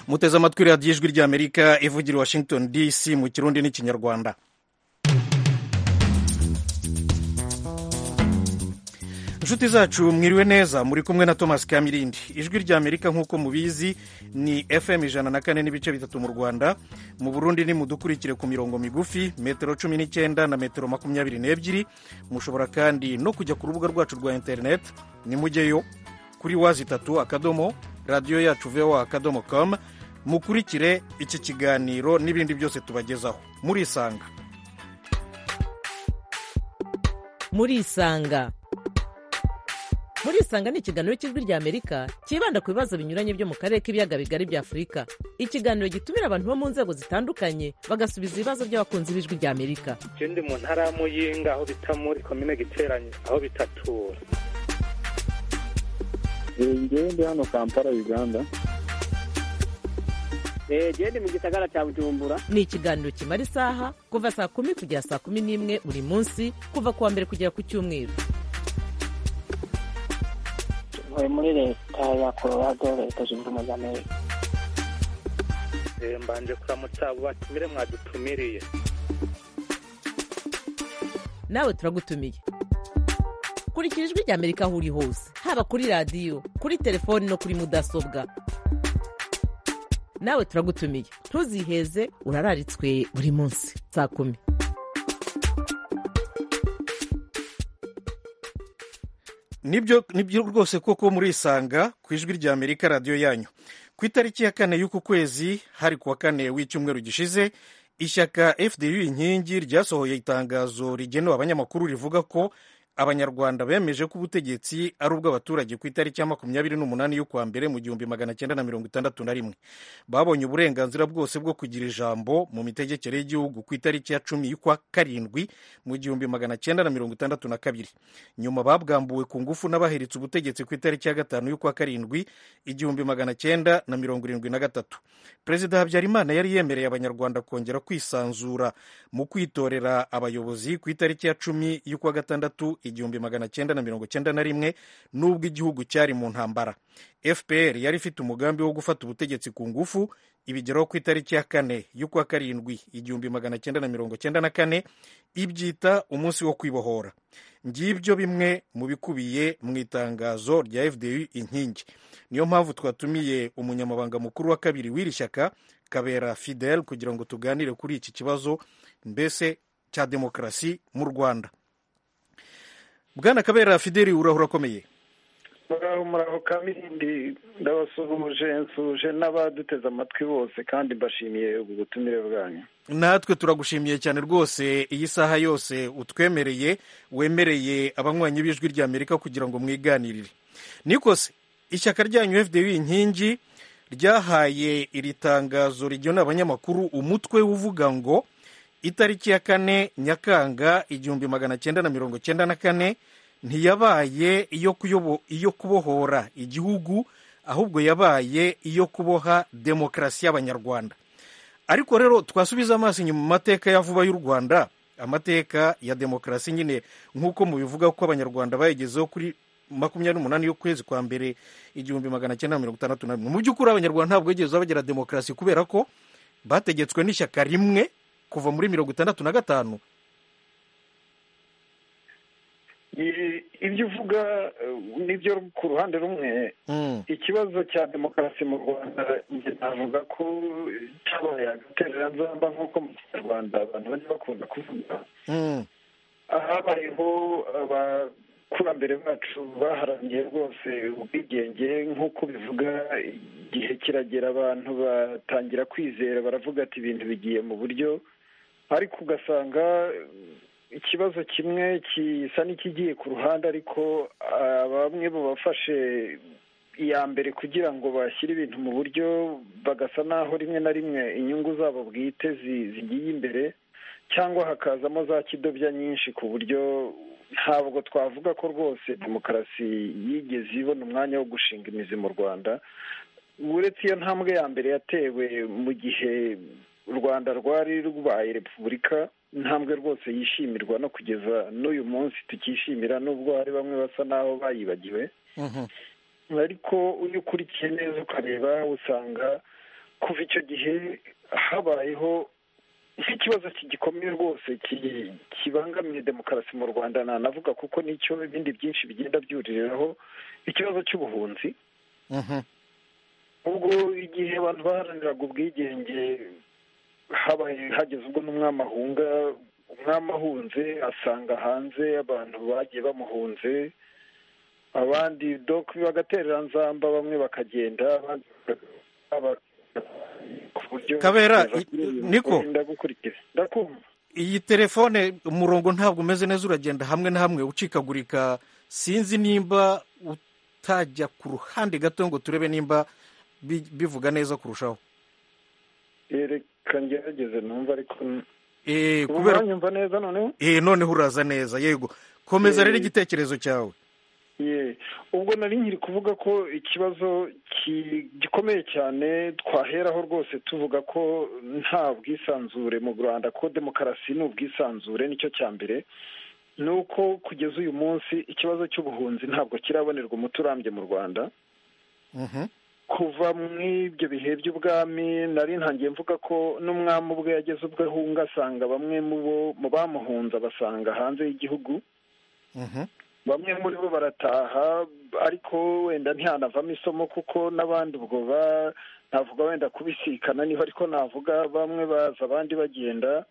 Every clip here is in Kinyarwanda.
muteze amatwi radiyo ijwi ry'amerika ivugira washington dc mu kirundi n'ikinyarwanda inshuti zacu mwiriwe neza muri kumwe na thomas kamirindi ijwi rya amerika nk'uko mubizi ni fm ijana na kane n'ibice bitatu mu rwanda mu burundi ni mudukurikire ku mirongo migufi metero cumi n'icyenda na metero makumyabiri n'ebyiri mushobora kandi no kujya ku rubuga rwacu rwa interineti nimujyeyo kuri wazi itatu akadomo radiyo yacu voa akadomo com mukurikire iki kiganiro n'ibindi byose tubagezaho murisanga murisanga murisanga ni ikiganiro cy'ijwi rya amerika cyibanda ku bibazo binyuranye byo mu karere k'ibiyaga bigari bya afurika ikiganiro gitumira abantu bo mu nzego zitandukanye bagasubiza ibibazo by'abakunzi b'ijwi rya amerika je ndi mu ntara ya muyinga aho bita muri komine giteranye aho bitatura ngewe ndi hano kampala uganda jewe ndi mu gisagara cya bujumbura ni ikiganiro kimara isaha kuva saa kumi kugera saa kumi n'imwe buri munsi kuva ku wa mbere kugera ku cyumweru ntuye muri leta ya colorado leta zunze ubumwe za amerika Eh, mbanje kuramutsa abo batumire mwadutumiriye nawe turagutumiye kurikira ijwi rya amerika aho uri hose haba kuri radiyo kuri telefoni no kuri mudasobwa nawe turagutumiye ntuziheze urararitswe buri munsi saa kumi nibyo nibyo rwose koko murisanga ku ijwi rya amerika radiyo yanyu ku itariki ya kane y'uku kwezi hari kuwa kane w'icyumweru gishize ishyaka fdu inkingi ryasohoye itangazo rigenewe abanyamakuru rivuga ko abanyarwanda bemeje ko ubutegetsi ari ubw'abaturage ku itariki ya makumyabiri n'umunani y'ukwa mbere mu gihumbi magana cyenda na mirongo itandatu na rimwe babonye uburenganzira bwose bwo kugira ijambo mu mitegekere y'igihugu ku itariki ya cumi y'ukwa karindwi mu gihumbi magana cyenda na mirongo itandatu na kabiri nyuma babwambuwe ku ngufu n'abaheretse ubutegetsi ku itariki ya gatanu y'ukwa karindwi igihumbi magana cyenda na mirongo irindwi na gatatu perezida habyarimana yari yemereye abanyarwanda kongera kwisanzura mu kwitorera abayobozi ku itariki ya cumi y'ukwa gatandatu igihumbi magana cyenda na mirongo cyenda na rimwe n'ubwo igihugu cyari mu ntambara fpr yari ifite umugambi wo gufata ubutegetsi ku ngufu ibigeraho ku itariki ya kane y'ukwa karindwi igihumbi magana cyenda na mirongo cyenda na kane ibyita umunsi wo kwibohora ngibyo bimwe mu bikubiye mu itangazo rya fdu inkingi niyo mpamvu twatumiye umunyamabanga mukuru wa kabiri w'iri shyaka kabera fidel kugira ngo tuganire kuri iki kibazo mbese cya demokarasi mu rwanda bwana kabera fideli urahura akomeye muraho muraho kamirindi ndabasuhuje nsuje n'abaduteze amatwi bose kandi mbashimiye ubu butumire bwanyu natwe turagushimiye cyane rwose iyi saha yose utwemereye wemereye abanywanyi b'ijwi rya amerika kugira ngo mwiganirire nikose ishyaka ryanyu fdu inkingi ryahaye iri tangazo rigenera abanyamakuru umutwe uvuga ngo itariki ya kane nyakanga igihumbi magana cyenda na mirongo cyenda na kane ntiyabaye iyo kuyobo- iyo kubohora igihugu ahubwo yabaye iyo kuboha demokarasi y'abanyarwanda ariko rero twasubiza amaso inyuma mu mateka ya vuba y'u rwanda amateka ya demokarasi nyine nk'uko mubivuga ko abanyarwanda bayigezeho kuri makumyabiri n'umunani y'ukwezi kwa mbere igihumbi magana cyenda na mirongo itandatu na rimwe mu by'ukuri abanyarwanda ntabwo bigeze bagira demokarasi kubera ko bategetswe n'ishyaka rimwe kuva muri mirongo itandatu na gatanu I- ibyo uvuga eh, nibyo ku ruhande rumwe ikibazo cya demokarasi mu rwanda njye navuga ko cyabaye agatereranzamba nk'uko mu kinyarwanda abantu bajya bakunda kuvuga Mm. habayeho abakurambere bacu baharaniye rwose ubwigenge nk'uko bivuga igihe kiragera abantu batangira kwizera baravuga ati ibintu bigiye mu buryo ariko ugasanga eh, ikibazo kimwe gisa n'ikigiye ku ruhande ariko ah, bamwe mu bafashe iya mbere kugira ngo bashyire ibintu mu buryo bagasa naho rimwe na rimwe inyungu zabo bwite zi- zigiye imbere cyangwa hakazamo za kidobya nyinshi ku buryo ntabwo twavuga ko rwose demokarasi yigeze ibona umwanya wo gushinga imizi mu rwanda uretse iyo ntambwe ya mbere yatewe mu gihe u rwanda rwari rwabaye repubulika intambwe rwose yishimirwa no kugeza n'uyu munsi tukishimira nubwo hari bamwe basa n'aho bayibagiwe Mhm. ariko iyo ukurikiye neza ukareba usanga kuva icyo gihe habayeho nk'ikibazo gikomeye rwose ki- kibangamiye demokarasi mu rwanda nanavuga kuko nicyo ibindi byinshi bigenda byuririraho ikibazo cy'ubuhunzi Mhm. ubwo igihe abantu baharaniraga ubwigenge habaye hageze ubwo n'umwami ahunga umwami ahunze asanga hanze abantu bagiye bamuhunze abandi dok bagaterera nzamba bamwe bakagenda abandi baba- ku buryo Kabera, i- Niko. niko ndagukurikiza ndakumva iyi telefone umurongo ntabwo umeze neza uragenda hamwe na hamwe ucikagurika sinzi nimba utajya ku ruhande gato ngo turebe nimba bi- bivuga neza kurushaho reka ngerageze numva ariko Eh, ubu kubera nyumva neza noneho Eh, noneho uraza neza yego komeza Eh. rero igitekerezo cyawe Ye, ubwo nari nkiri kuvuga ko ikibazo ki- gikomeye cyane twaheraho rwose tuvuga ko nta bwisanzure mu rwanda ko demokarasi ni ubwisanzure nicyo cya mbere ni uko kugeza uyu munsi ikibazo cy'ubuhunzi ntabwo kirabonerwa umuti urambye mu rwanda Mhm. kuva muri ibyo bihe by'ubwami nari ntangiye mvuga ko n'umwami ubwe yageze ubwo ahunga asanga bamwe mu bo- mu bamuhunze abasanga hanze y'igihugu Mhm. bamwe muri bo barataha ariko wenda ntihanavamo isomo kuko n'abandi ubwo ba- navuga wenda kubisikana niho ariko navuga bamwe baza abandi bagenda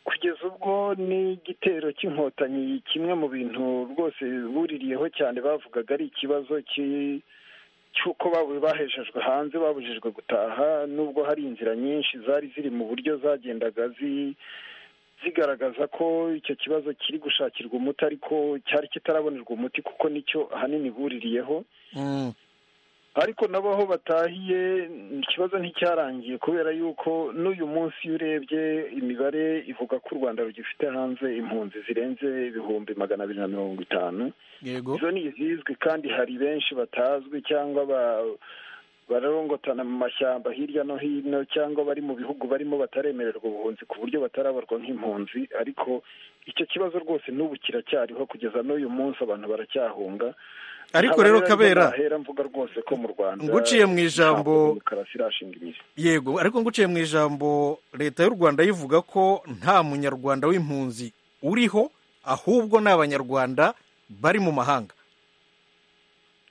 kugeza ubwo n'igitero cy'inkotanyi kimwe mu bintu rwose buririyeho cyane bavugaga ari ikibazo ki- cy'uko babu- bahejejwe hanze babujijwe gutaha nubwo hari inzira nyinshi zari ziri mu buryo zagendaga zi- zigaragaza ko icyo kibazo kiri gushakirwa umuti ariko cyari kitarabonerwa umuti kuko nicyo ahanini buririyeho Mm. ariko nabo aho batahiye ikibazo nticyarangiye kubera yuko n'uyu munsi iyo urebye imibare ivuga ko u rwanda rugifite hanze impunzi zirenze ibihumbi magana abiri na mirongo itanu yego izo ni izizwi kandi hari benshi batazwi cyangwa ba- bararongotana mu mashyamba hirya no hino cyangwa bari mu bihugu barimo bataremererwa ubuhunzi ku buryo batarabarwa nk'impunzi ariko icyo kibazo rwose n'ubu kiracyariho kugeza n'uyu munsi abantu baracyahunga ariko Nkaba rero rero kabera nahera mvuga rwose ko mu rwanda Nguciye mu ijambo- ntabwo demokarasi irashinga imizi yego ariko nguciye mu ijambo leta y'u rwanda yivuga ko nta munyarwanda w'impunzi uriho ahubwo ni abanyarwanda bari mu mahanga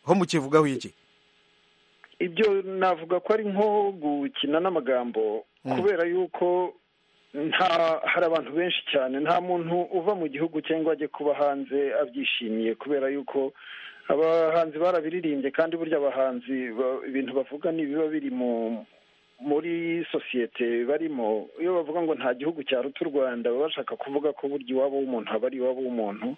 ho mukivugaho iki ibyo navuga ko ari nko gukina n'amagambo Mm. kubera yuko nta hari abantu benshi cyane nta muntu uva mu gihugu cyangwa ajye kuba hanze abyishimiye kubera yuko abahanzi barabiririmbye kandi burya abahanzi ba- ibintu bavuga ntibiba biri mu muri sosiyete barimo iyo bavuga ngo nta gihugu cyaruta u rwanda baba bashaka kuvuga ko burya iwabo w'umuntu haba ari iwabo w'umuntu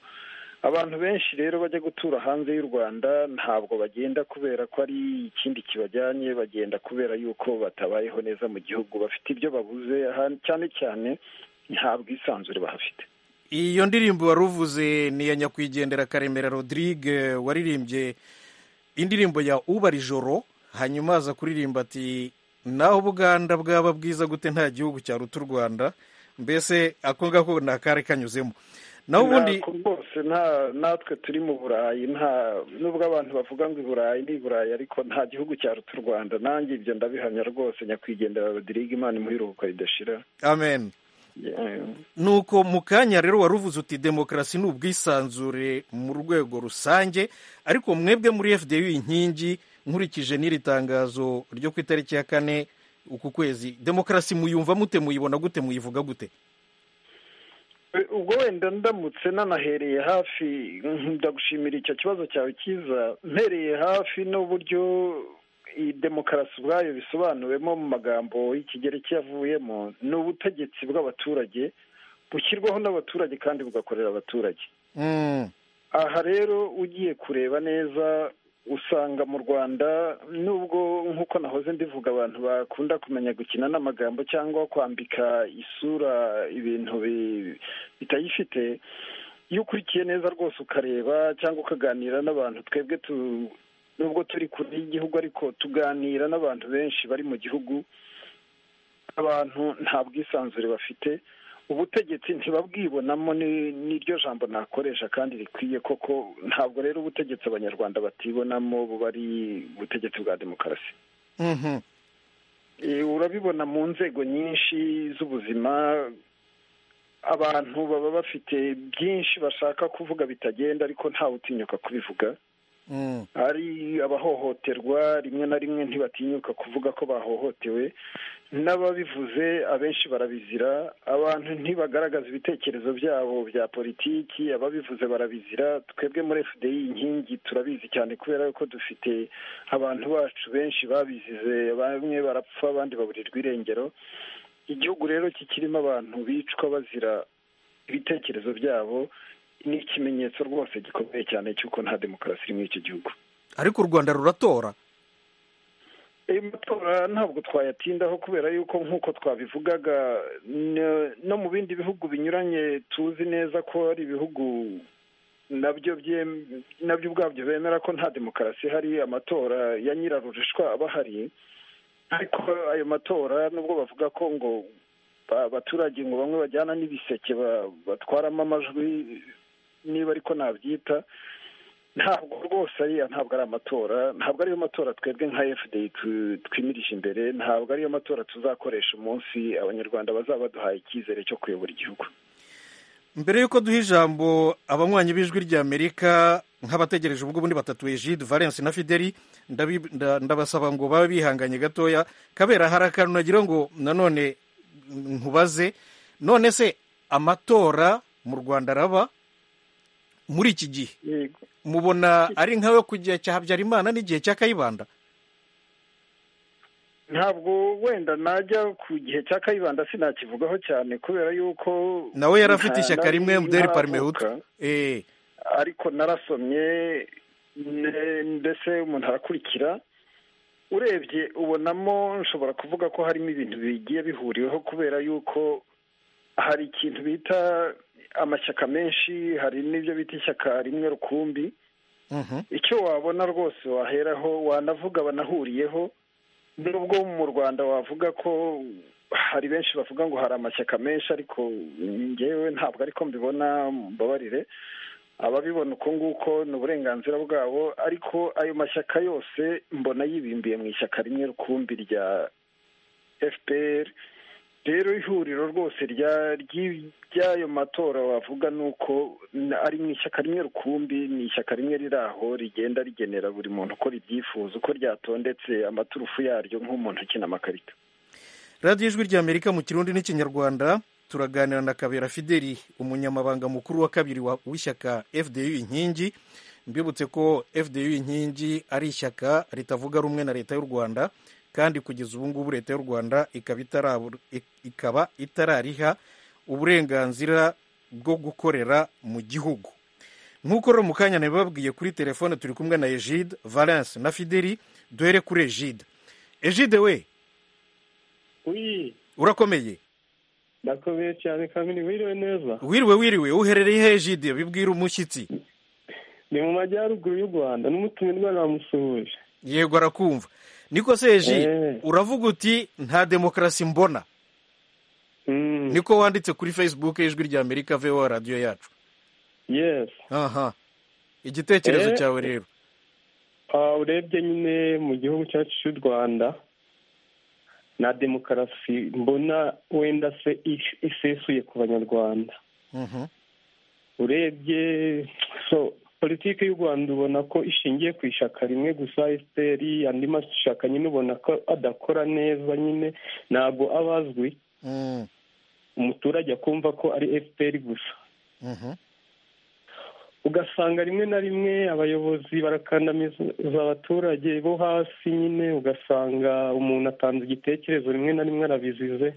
abantu benshi rero bajya gutura hanze y'u rwanda ntabwo bagenda kubera ko ari ikindi kibajyanye bagenda kubera yuko batabayeho neza mu gihugu bafite ibyo babuze aha- cyane cyane nta bwisanzure bahafite iyo ndirimbo wari uvuze ni iya nyakwigendera karemera rodrigue waririmbye indirimbo ya ubara ijoro hanyuma aza kuririmba ati naho ubuganda bwaba bwiza gute nta gihugu cyaruta u rwanda mbese ako ngako ni akari kanyuzemo naho ubundi Ntabwo rwose nta natwe turi mu burayi nta nubwo abantu bavuga ngo i burayi ni i burayi ariko nta gihugu cyaruta u rwanda nanjye ibyo ndabihamya rwose nyakwigendera rodrigue imana imuheruka ridashira amen Yeah. nuko mu kanya rero wari uvuze uti demokarasi ni ubwisanzure mu rwego rusange ariko mwebwe muri fda inkingi nkurikije n'iri tangazo ryo ku itariki ya kane uku kwezi demokarasi muyumva mute muyibona gute muyivuga gute ubwo wenda ndamutse nanahereye hafi mm, ndagushimira icyo kibazo cyawe cyiza mpereye hafi n'uburyo iyi demokarasi ubwayo bisobanuwemo mu magambo y'ikigereki yavuyemo ni ubutegetsi bw'abaturage bushyirwaho n'abaturage kandi bugakorera abaturage Mm, aha rero ugiye kureba neza usanga mu rwanda nubwo nk'uko nahoze ndivuga abantu bakunda kumenya gukina n'amagambo cyangwa kwambika isura ibintu bi- bitayifite iyo ukurikiye neza rwose ukareba cyangwa ukaganira n'abantu twebwe tu nubwo turi kure y'igihugu ariko tuganira n'abantu benshi bari mu gihugu abantu nta bwisanzure bafite ubutegetsi ntibabwibonamo ni- niryo jambo nakoresha kandi rikwiye koko ntabwo rero ubutegetsi abanyarwanda batibonamo buba ari ubutegetsi bwa demokarasi mhm. urabibona mu nzego nyinshi z'ubuzima abantu baba bafite byinshi bashaka kuvuga bitagenda ariko ntawe utinyuka kubivuga hari abahohoterwa rimwe na rimwe ntibatinyuka kuvuga ko bahohotewe n'ababivuze abenshi barabizira abantu ntibagaragaza ibitekerezo byabo bya politiki ababivuze barabizira twebwe muri fdi inkingi turabizi cyane kubera ko dufite abantu bacu benshi babizize bamwe barapfa abandi baburirwa irengero igihugu rero kikirimo abantu bicwa bazira ibitekerezo byabo ni ikimenyetso rwose gikomeye cyane cy'uko nta demokarasi iri muri iki gihugu ariko u rwanda ruratora ayo matora ntabwo twayatindaho kubera yuko nk'uko twabivugaga no mu bindi bihugu binyuranye tuzi neza ko ari ibihugu nabyo nabyo ubwabyo bemera ko nta demokarasi ihari amatora ya nyirarurushwa aba ahari ariko ayo matora nubwo bavuga ko ngo abaturage ngo bamwe bajyana n'ibiseke batwaramo amajwi niba ariko nabyita ntabwo rwose ariya ntabwo ari amatora ntabwo ariyo matora twebwe nka fda twimirije imbere ntabwo ariyo matora tuzakoresha umunsi abanyarwanda bazaba baduhaye icyizere cyo kuyobora igihugu mbere y'uko duha ijambo abanywanyi b'ijwi ry'amerika nk'abategereje ubwo bundi batatu ejide valence na fideli ndabasaba ngo babe bihanganye gatoya kabera hari akantu nagira ngo nanone nkubaze none se amatora mu rwanda araba muri iki gihe mubona ari nkawe ku gihe cya habyarimana n'igihe cya kayibanda ntabwo wenda najya ku gihe cya kayibanda sinakivugaho cyane kubera yuko nawe yari afite ishyaka rimwe muderi parimehutu ariko narasomye mbese umuntu arakurikira urebye ubonamo nshobora kuvuga ko harimo ibintu bigiye bihuriweho kubera yuko hari ikintu bita amashyaka menshi hari n'ibyo bita ishyaka rimwe rukumbi icyo wabona rwose waheraho wanavuga banahuriyeho nubwo mu rwanda wavuga ko hari benshi bavuga ngo hari amashyaka menshi ariko ngewe ntabwo ariko mbibona mbabarire ababibona uko nguko ni uburenganzira bwabo ariko ayo mashyaka yose mbona yibimbiye mu ishyaka rimwe rukumbi rya fpr rero ihuriro rwose ry'ayo matora wavuga ni uko ari mu ishyaka rimwe rukumbi ni ishyaka rimwe riri aho rigenda rigenera buri muntu uko ribyifuza uko ryatondetse amaturufu yaryo nk'umuntu ukina amakarita radiyo ijwi ry'amerika mu kirundi n'ikinyarwanda turaganira na kabera fideli umunyamabanga mukuru wa kabiri w'ishyaka fdu inkingi mbibutse ko fdu inkingi ari ishyaka ritavuga rumwe na leta y'u rwanda kandi kugeza ubu ngubu leta y'u rwanda ikaba itarariha uburenganzira bwo gukorera mu gihugu nk'uko rero mu kanya nabibabwiye kuri telefone turi kumwe na egide valence na fideli duhere kuri egide egide we urakomeye ndakomeye cyane kamini wiriwe neza wiriwe wiriwe uherereye he egide bibwira umushyitsi ni mu majyaruguru y'u rwanda n'umutumirwa namusuhuje yego arakumva niko seji uravuga uti nta demokarasi mbona niko wanditse kuri facebook y'ijwi rya amerika vewa radiyo yacu aha igitekerezo cyawe rero urebye nyine mu gihugu cyacu cy'u rwanda na demokarasi mbona wenda se isesuye ku banyarwanda urebye politiki y'u rwanda ubona ko ishingiye ku ishyaka rimwe gusa efuperi andi mashyaka nyine ubona ko adakora neza nyine ntabwo aba azwi umuturage akumva ko ari efuperi gusa ugasanga rimwe na rimwe abayobozi barakandamiza abaturage bo hasi nyine ugasanga umuntu atanze igitekerezo rimwe na rimwe arabizize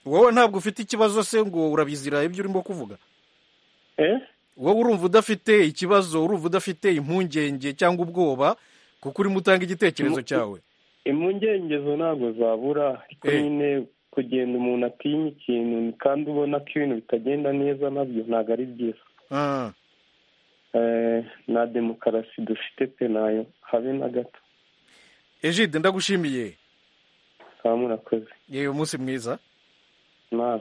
wowe ntabwo ufite ikibazo se ngo urabizira ibyo urimo kuvuga wowe urumva udafite ikibazo urumva udafite impungenge cyangwa ubwoba kuko urimo utanga igitekerezo cyawe impungenge ntabwo zabura ariko nyine kugenda umuntu atinya ikintu kandi ubona ko ibintu bitagenda neza nabyo ntabwo ari byiza na demokarasi dufite pe nayo habe na gato ejide ndagushimiye kaba murakoze yewe umunsi mwiza nawe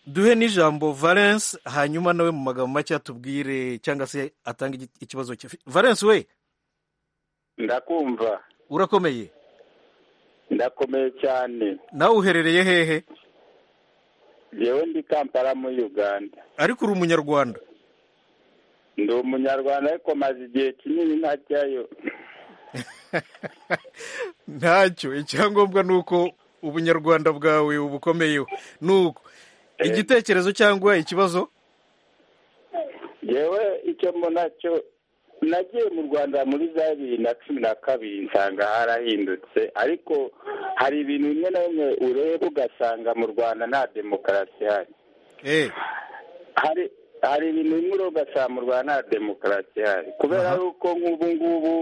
duhe n'ijambo valence hanyuma nawe mu magambo make atubwire cyangwa se atanga ikibazo cye valence we ndakumva urakomeye ndakomeye cyane nawe uherereye hehe ngewe ndi kampala muri uganda ariko uri umunyarwanda ndi umunyarwanda ariko maze igihe kinini ntajyayo ntacyo icyangombwa ni uko ubunyarwanda bwawe ubukomeyeho ni uko igitekerezo cyangwa ikibazo ngewe icyo mbona cyo nagiye mu rwanda muri za bibiri na cumi na kabiri nsanga harahindutse ariko hari ibintu bimwe na bimwe ureba ugasanga mu rwanda nta demokarasi ihari hari hari ibintu bimwe ureba ugasanga mu rwanda nta demokarasi ihari kubera yuko nk'ubu ngubu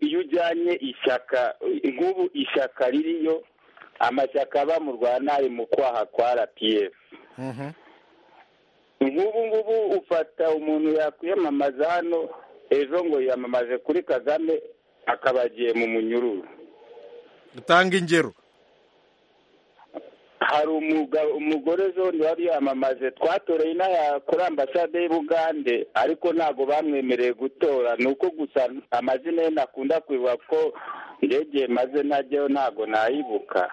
iyo ujyanye ishyaka nk'ubu ishyaka ririyo amashyaka aba mu rwanda ari mu kwaha kwa rpf nk'ubu ngubu ufata umuntu yakwiyamamaza hano ejo ngo yiyamamaze kuri kagame akaba agiye mu munyururu utanga ingero hari umugore zone wari yamamaze twatoreye inaha kuri ambasade y'ubugande ariko ntabwo bamwemereye gutora ni uko gusa amazina ye nakunda kwibuka ko ndege maze najyaho ntabwo nayibuka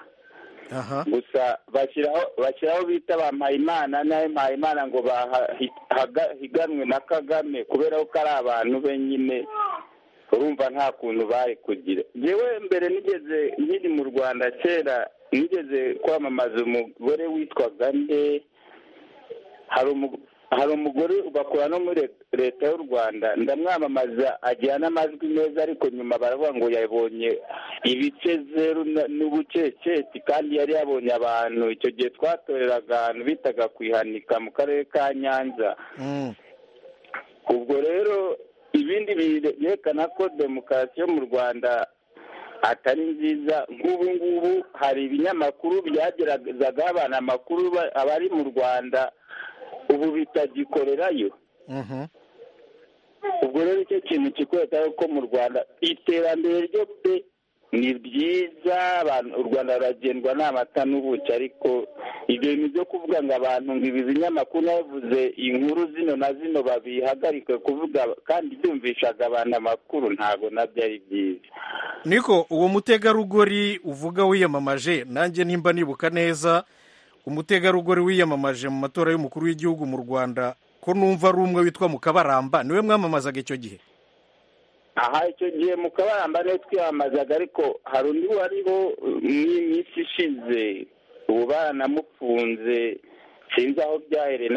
gusa bashyiraho bita ba mpayimana nawe mpayimana ngo higanwe na kagame kubera ko ari abantu be nyine urumva nta kuntu bari kugira yewe mbere nigeze nkiri mu rwanda kera nigeze kwamamaza umugore witwaga nde hari umugore bakora no muri leta y'u rwanda ndamwamamaza agira n'amajwi meza ariko nyuma baravuga ngo yabonye ibice zeru n'ubuceceti kandi yari yabonye abantu icyo gihe twatoreraga ahantu bitaga kwihanika mu karere ka nyanza ubwo rero ibindi byerekana ko demokarasi yo mu rwanda atari nziza nk'ubu ngubu hari ibinyamakuru byageragezagaho abantu amakuru abari mu rwanda ubu bitagikorerayo ubwo rero icyo kintu kikwereka ko mu rwanda iterambere ryo pe ni ryiza u rwanda ruragendwa n'amata n'ubuki ariko ibyo bintu byo kuvuga ngo abantu ngo ibi binyamakuru nabivuze inkuru zino na zino babihagarike kuvuga kandi byumvishaga abantu amakuru ntabwo nabyo ari byiza niko uwo mutegarugori uvuga wiyamamaje nanjye nimba nibuka neza umutegarugori wiyamamaje mu matora y'umukuru w'igihugu mu rwanda ko numva ari umwe witwa mukabaramba niwe mwamamazaga icyo gihe aha icyo gihe mukabaramba niwe twiyamamazaga ariko hari undi wariho iminsi ishize ubu baranamufunze sinzi aho byahere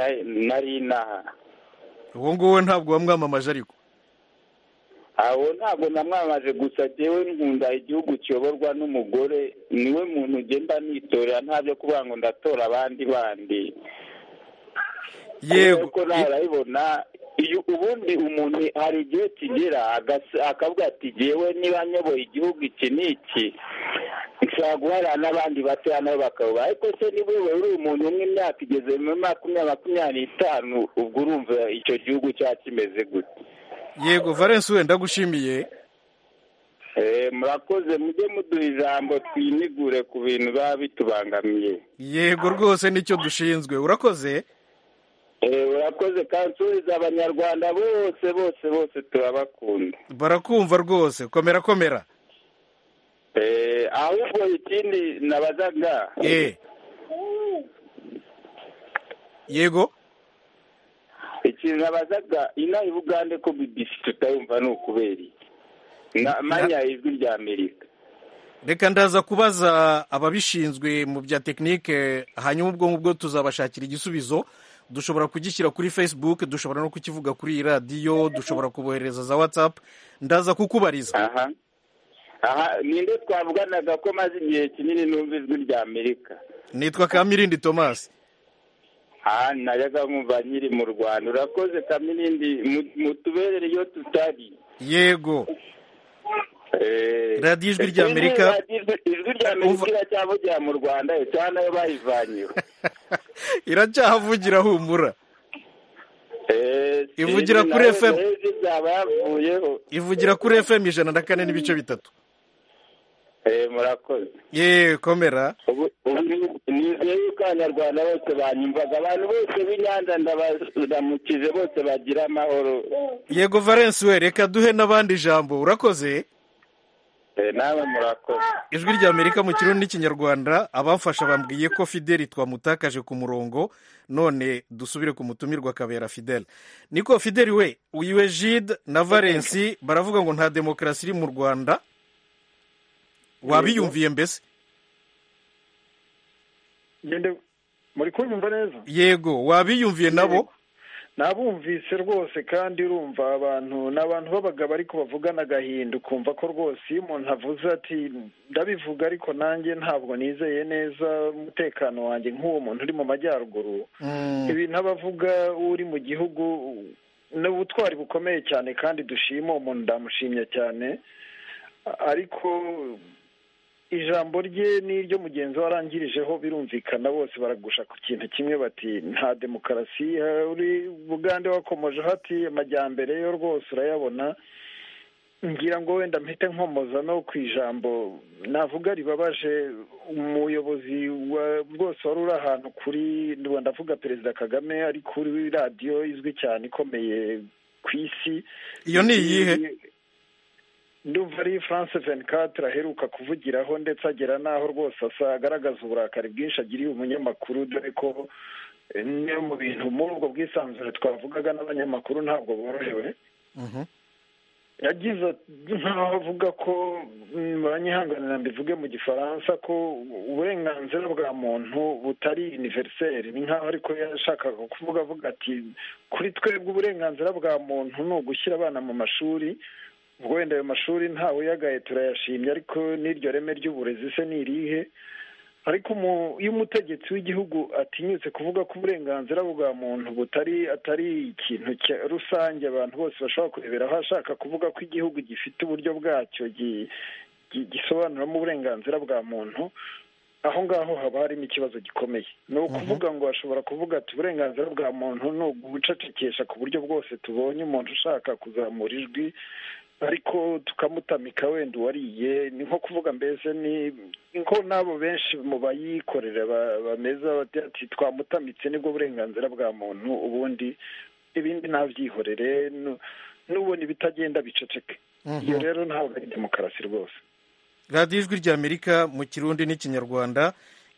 nari inaha uwo nguwo ntabwo wamwamamaje ariko aho ntabwo namwamaje gusa njyewe nkunda igihugu kiyoborwa n'umugore niwe muntu ugenda nitorera ntabyo kuvuga ngo ndatora abandi bandi yego kuko nawe urabibona iyo ubundi umuntu hari igihe kigera akavuga ati ngewe niba nyoboye igihugu iki n'iki nshobora guharira n'abandi batoya nabo bakaba ariko se niba wowe uri umuntu umwe imyaka igeze muri makumyabiri makumyabiri n'itanu ubwo urumva icyo gihugu cyaba kimeze gute yego valence wenda ndagushimiye murakoze mujye muduha ijambo twimigure ku bintu biba bitubangamiye yego rwose nicyo dushinzwe urakoze urakoze kandi usubiriza abanyarwanda bose bose bose turabakunda barakumva rwose komera komera ahubwo ikindi nabazaga yego ikintu nabazaga inaha i bugande ko bibisi tutayumva ni ukubera iki manya ijwi rya amerika reka ndaza kubaza ababishinzwe mu bya tekinike hanyuma ubwo ngubwo tuzabashakira igisubizo dushobora kugishyira kuri facebook dushobora no kukivuga kuri iyi radiyo dushobora kubohereza za watsapu ndaza kukubariza aha aha ninde twavuganaga ko maze igihe kinini n'umva ijwi rya amerika nitwa kamirindi tomasi aha nayaga nkumva nkiri mu rwanda urakoze kamirindi mutuberere iyo tutari yego radiyo ijwi rya amerika ijwi rya amerika iracyavugira mu rwanda cyangwa nayo bayivanyeho iracyahavugira humura ivugira kuri efemu ivugira kuri efemu ijana na kane n'ibice bitatu murakoze yeee komera nizeye yuko abanyarwanda bose banyumvaga abantu bose b'inyanza ndabamukije bose bagira amahoro yego valence we reka duhe n'abandi ijambo urakoze nawe murakoze ijwi rya amerika mu kirundi n'ikinyarwanda abamfasha bambwiye ko fideli twamutakaje ku murongo none dusubire ku mutumirwa kabera fideli niko fideli we uyiwe jide na valensi baravuga ngo nta demokarasi iri mu rwanda wabiyumviye mbese ngende muri kunyumva neza yego wabiyumviye nabo nabumvise rwose kandi urumva abantu ni abantu b'abagabo ariko bavugana agahinda ukumva ko rwose iyo umuntu avuze ati ndabivuga ariko nanjye ntabwo nizeye neza umutekano wanjye nk'uwo muntu uri mu majyaruguru ibintu aba avuga uri mu gihugu ni ubutwari bukomeye cyane kandi dushima umuntu ndamushimye cyane ariko ijambo rye n'iryo mugenzi we arangirijeho birumvikana bose baragusha ku kintu kimwe bati nta demokarasi uri bugande wakomoje hati amajyambere yo rwose urayabona ngira ngo wenda mpite nkomoza no ku ijambo navuga ribabaje umuyobozi rwose wari uri ahantu kuri ndavuga perezida kagame ari kuri radiyo izwi cyane ikomeye ku isi iyo ni iyihe ndumva ari france venkatire aheruka kuvugiraho ndetse agera n'aho rwose asa agaragaza uburakari bwinshi agiriye umunyamakuru dore ko bimwe mu bintu muri ubwo bwisanzure twavugaga n'abanyamakuru ntabwo borohewe yagize nkaho avuga ko muranyihanganira mbivuge mu gifaransa ko uburenganzira bwa muntu butari univeriseri ni nkaho ariko yashakaga kuvuga avuga ati kuri twebwe uburenganzira bwa muntu ni ugushyira abana mu mashuri ubwo wenda ayo mashuri ntawe uyagaye turayashimye ariko n'iryo reme ry'uburezi se ni irihe ariko iyo umutegetsi w'igihugu atinyutse kuvuga ko uburenganzira bwa muntu butari atari ikintu rusange abantu bose bashobora kureberaho ashaka kuvuga ko igihugu gifite uburyo bwacyo gisobanuramo uburenganzira bwa muntu aho ngaho haba harimo ikibazo gikomeye ni ukuvuga ngo ashobora kuvuga ati uburenganzira bwa muntu ni ugucecekesha ku buryo bwose tubonye umuntu ushaka kuzamura ijwi ariko tukamutamika wenda uwariye ni nko kuvuga mbese ni nko n'abo benshi mu bayikorera bameza ati twamutamitse nibwo burenganzira bwa muntu ubundi ibindi ntabyihorere n'ubona ibitagenda biceceke iyo rero ntabwo ari demokarasi rwose radiyo ijwi rya amerika mu kirundi n'ikinyarwanda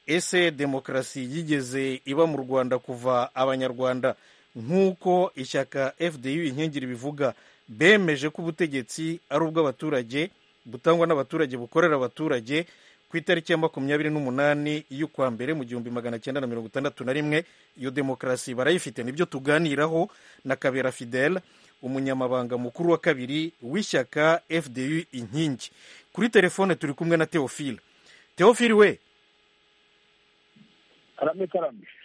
ese demokarasi yigeze iba mu rwanda kuva abanyarwanda nk'uko ishyaka fdu inkingiri bivuga bemeje ko ubutegetsi ari ubw'abaturage butangwa n'abaturage bukorera abaturage ku itariki ya makumyabiri n'umunani y'ukwa mbere mu gihumbi magana cyenda na mirongo itandatu na rimwe iyo demokarasi barayifite nibyo tuganiraho na kabera fidele umunyamabanga mukuru wa kabiri w'ishyaka fdu inkingi kuri telefone turi kumwe na teofile teofile we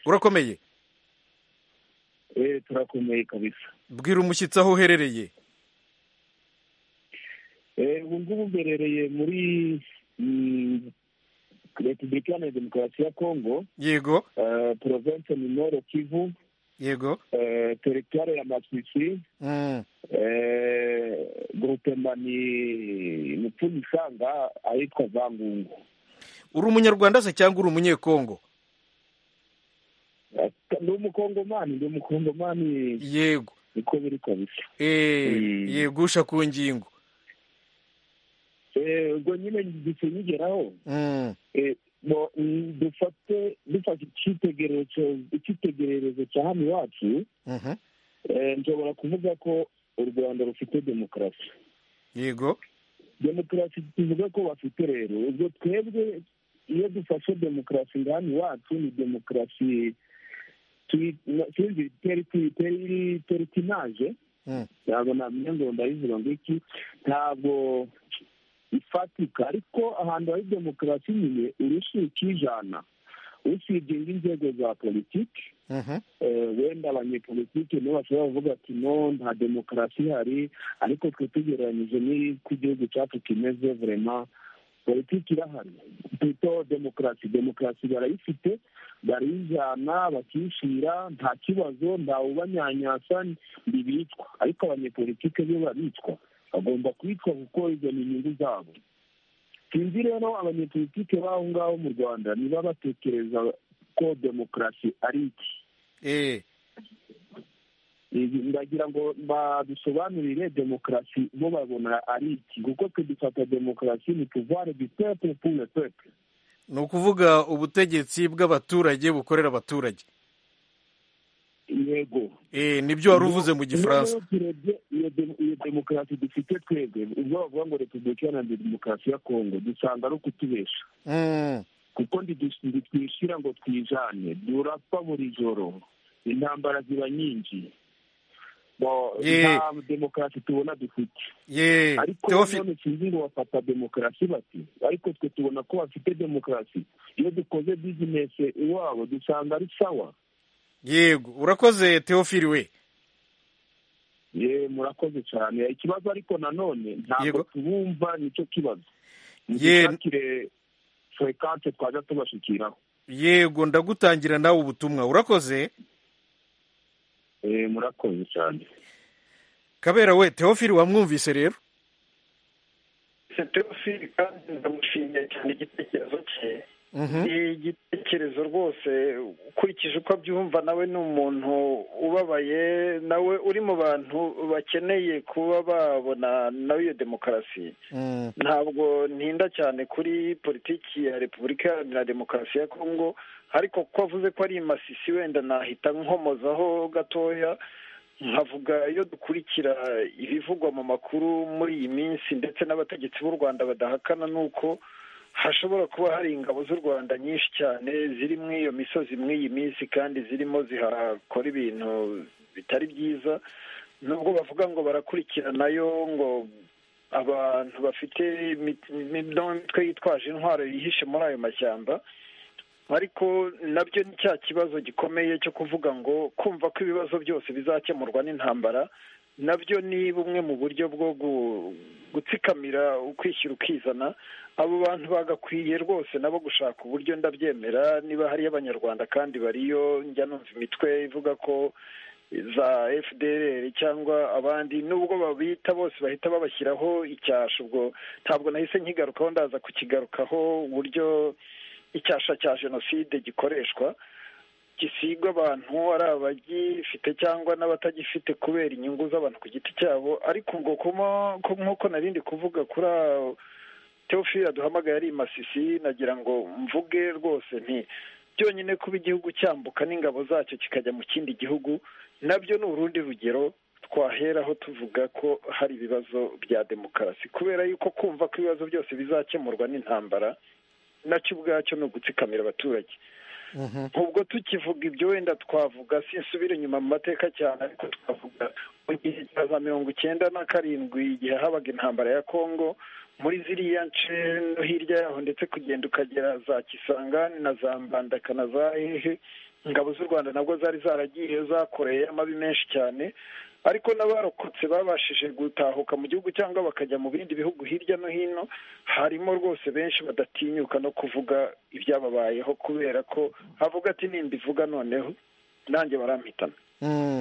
urakomeye turakomeye kabisa bwira umushyitsi aho uherereye ubu ngubu mberereye muri repubulika iharanira demokarasi ya kongo yego porovensi minoro kivu yego teritwari ya masisi gurupema ni mupfunyisanga ahitwa zangungu uri umunyarwanda se cyangwa uri umunyekongo ni umukongomani ni umukongomani yego niko biri kabisa yegusha ku ngingo ubwo nyine gise nyigeraho dufate dufata icyitegererezo cya hano iwacu nshobora kuvuga ko u rwanda rufite demokarasi yego demokarasi tuvuga ko bafite rero ubwo twebwe iyo dufashe demokarasi nga hano iwacu ni demokarasi sinzi teritinaje ntabwo namenya ngo ndabivuga ngo iki ntabwo ifatika ariko ahantu hari demokarasi nyine urushuka ijana usibye n'inzego za politiki wenda abanyepolitiki nibo bashobora kuvuga ati no nta demokarasi ihari ariko twe tugereranyije n'uko igihugu cyacu kimeze vurema politiki irahari twita demokarasi demokarasi barayifite bariyijyana bakishira nta kibazo ntawe ubanyanyasa ntibicwa ariko abanyepolitike bo baricwa bagomba kwitwa kuko izo ni inyungu zabo sinzi rero abanyepolitike b'aho ngaho mu rwanda niba batekereza ko demokarasi ari iki ndagira ngo badusobanurire demokarasi bo babona ari iki kuko twe dufata demokarasi ni tuvare du pepe pure pepe ni ukuvuga ubutegetsi bw'abaturage bukorera abaturage yego nibyo wari uvuze mu gifaransa iyo demokarasi dufite twebwe ubwo bavuga ngo repubulika iharanira demokarasi ya kongo dusanga ari ukutubesha kuko ntitwishyira ngo twijane durapfa buri joro intambara ziba nyinshi nta demokarasi tubona dufite ariko nanone sinzi ngo bafata demokarasi bati ariko twe tubona ko bafite demokarasi iyo dukoze bizinesi iwabo dusanga ari sawa yego urakoze teofili we ye murakoze cyane ikibazo ariko nanone ntabwo tubumva nicyo kibazo ntitwakire furekante twajya tubashyikiraho yego ndagutangira nawe ubutumwa urakoze murakoze cyane kabera we teofili wamwumvise rero teofili kandi ndamushimiye cyane igitekerezo cye igitekerezo rwose ukurikije uko abyumva nawe ni umuntu ubabaye nawe uri mu bantu bakeneye kuba babona nawe iyo demokarasi ntabwo ntinda cyane kuri politiki ya repubulika iharanira demokarasi ya kongo ariko kuko avuze ko ari masisi wenda nahita nkomozaho gatoya nkavuga iyo dukurikira ibivugwa mu makuru muri iyi minsi ndetse n'abategetsi b'u rwanda badahakana ni uko hashobora kuba hari ingabo z'u rwanda nyinshi cyane ziri muri iyo misozi mw'iyi minsi kandi zirimo zihakora ibintu bitari byiza nubwo bavuga ngo barakurikiranayo ngo abantu bafite imitwe yitwaje intwaro yihishe muri ayo mashyamba ariko nabyo ni cya kibazo gikomeye cyo kuvuga ngo kumva ko ibibazo byose bizakemurwa n'intambara nabyo ni bumwe mu buryo bwo gutsikamira ukwishyira ukizana abo bantu bagakwiye rwose nabo gushaka uburyo ndabyemera niba hariyo abanyarwanda kandi bariyo njya numva imitwe ivuga ko za fdr cyangwa abandi nubwo babita bose bahita babashyiraho icyasha ubwo ntabwo nahise nkigarukaho ndaza kukigarukaho uburyo icyasha cya jenoside gikoreshwa gisigwa abantu ari abagifite cyangwa n'abatagifite kubera inyungu z'abantu ku giti cyabo ariko ngo nk'uko narindi kuvuga kuri teofili aduhamagaye ari masisi nagira ngo mvuge rwose nti byonyine kuba igihugu cyambuka n'ingabo zacyo kikajya mu kindi gihugu nabyo ni urundi rugero twaheraho tuvuga ko hari ibibazo bya demokarasi kubera yuko kumva ko ibibazo byose bizakemurwa n'intambara nacyo ubwacyo ni ugutsikamira abaturage ubwo tukivuga ibyo wenda twavuga sinsubire inyuma mu mateka cyane ariko twavuga mu gihe cya za mirongo icyenda na karindwi igihe habaga intambara ya kongo muri ziriya nce no hirya yaho ndetse kugenda ukagera za kisangani na za mbandaka na za hehe ingabo z'u rwanda nabwo zari zaragiye zakoreye amabi menshi cyane ariko n'abarokotse babashije gutahuka mu gihugu cyangwa bakajya mu bindi bihugu hirya no hino harimo rwose benshi badatinyuka no kuvuga ibyababayeho kubera ko avuga ati nimbivuga noneho nanjye barampitana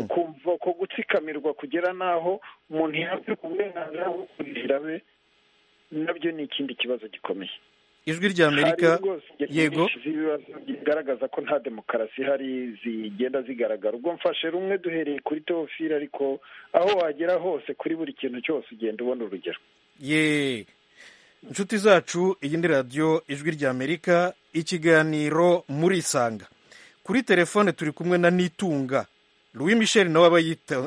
ukumva ko gutsikamirwa kugera n'aho umuntu yakwirwa uburenganzira bwo kurihira be nabyo ni ikindi kibazo gikomeye ijwi rya amerika yego zigaragaza ko nta demokarasi ihari zigenda zigaragara ubwo mfashe rumwe duhereye kuri teofili ariko aho wagera hose kuri buri kintu cyose ugenda ubona urugero ye inshuti zacu iyi ni radiyo ijwi rya amerika ikiganiro muri isanga kuri telefone turi kumwe na nitunga louis michel nawe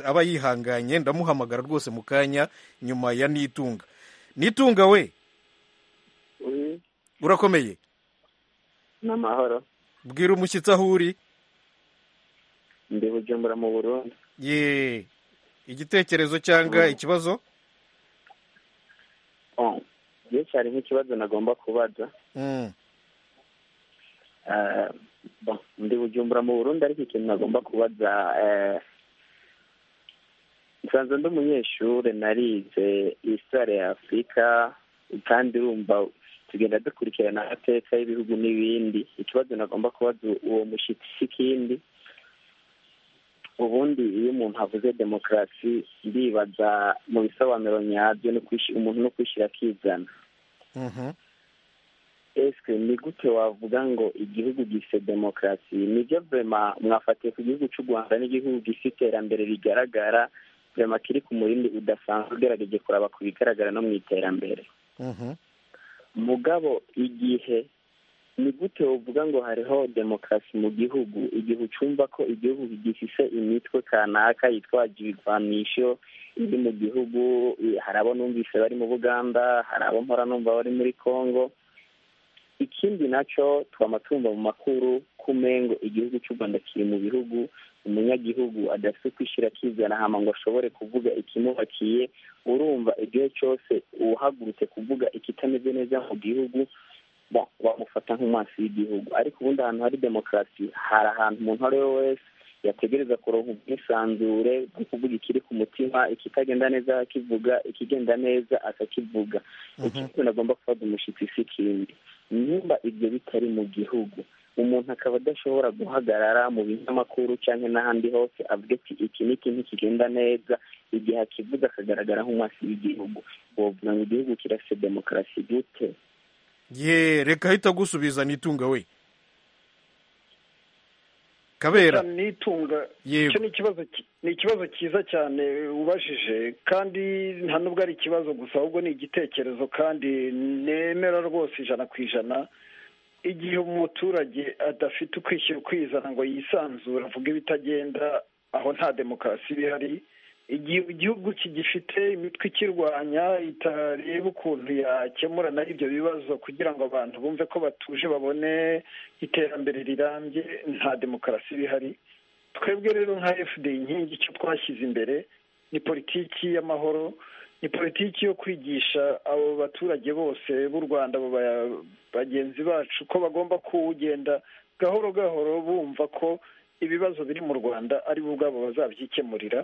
aba yihanganye ndamuhamagara rwose mu kanya nyuma ya nitunga nitunga we urakomeye ni amahoro bwira umushyitsi aho uri ndi bujumbura mu burundi ye igitekerezo cyangwa ikibazo byinshi hari nk'ikibazo nagomba kubaza ndi bujumbura mu burundi ariko ikintu nagomba kubaza nsanzwe ndi umunyeshuri narize isare ya afurika kandi urumva tugenda dukurikirana amateka y'ibihugu n'ibindi ikibazo nagomba kubaza uwo mushyitsi si ikindi ubundi iyo umuntu avuze demokarasi ndibaza mu bisobanuro nyabyo umuntu no kwishyira akizana esike ni gute wavuga ngo igihugu gifite demokarasi nibyo vema mwafatiye ku gihugu cy'u rwanda n'igihugu gifite iterambere rigaragara vema kiri ku murindi udasanzwe ugerageje kuraba ku bigaragara no mu iterambere mugabo igihe ni gute uvuga ngo hariho demokarasi mu gihugu igihe ucumva ko igihugu gifise imitwe kanaka yitwaje ibigwanisho iri mu gihugu hari abo numvise bari mu buganda hari abo mpora numva bari muri congo ikindi nacyo twama tumva mu makuru kumengo igihugu cy'u rwanda kiri mu bihugu umunyagihugu adafite kwishyira akizana hama ngo ashobore kuvuga ikimubakiye urumva igihe cyose uhagurutse kuvuga ikitameze neza mu gihugu bamufata nk'umwasi w'igihugu ariko ubundi ahantu hari demokarasi hari ahantu umuntu uwo ari we wese yategereza kuronka ubwisanzure bwo kuvuga ikiri ku mutima ikitagenda neza akivuga ikigenda neza akakivuga ikintu agomba gufata umushyitsi si ikindi nimba ibyo bitari mu gihugu umuntu akaba adashobora guhagarara mu binyamakuru cyangwa n'ahandi hose avuga ati iki ni ikintu kigenda neza igihe akivuga akagaragara nk'umwasi w'igihugu wavuga ngo igihugu kirafite demokarasi gute ye reka ahita agusubiza nitunga we kabera nitunga icyo ni ikibazo cyiza cyane ubajije kandi nta nubwo ari ikibazo gusa ahubwo ni igitekerezo kandi nemera rwose ijana ku ijana igihe umuturage adafite ukwishyira ukwizana ngo yisanzure avuge ibitagenda aho nta demokarasi iba ihari igihe igihugu kigifite imitwe ikirwanya itareba ukuntu yakemura nayo ibyo bibazo kugira ngo abantu bumve ko batuje babone iterambere rirambye nta demokarasi iba ihari twebwe rero nka fda inkingi icyo twashyize imbere ni politiki y'amahoro ni politiki yo kwigisha abo baturage bose b'u rwanda bagenzi bacu ko bagomba kuwugenda gahoro gahoro bumva ko ibibazo biri mu rwanda ari bo ubwabo bazabyikemurira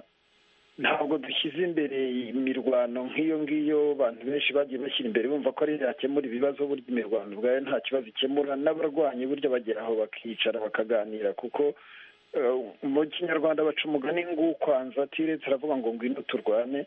ntabwo dushyize imbere imirwano nk'iyo ngiyo abantu benshi bagiye bashyira imbere bumva ko ari yakemura ibibazo burya imirwano ubwayo nta kibazo ikemura n'abarwanyi burya bagera aho bakicara bakaganira kuko mu kinyarwanda baca umugani ng'ukwanza atiretse aravuga ngo ngwino turwane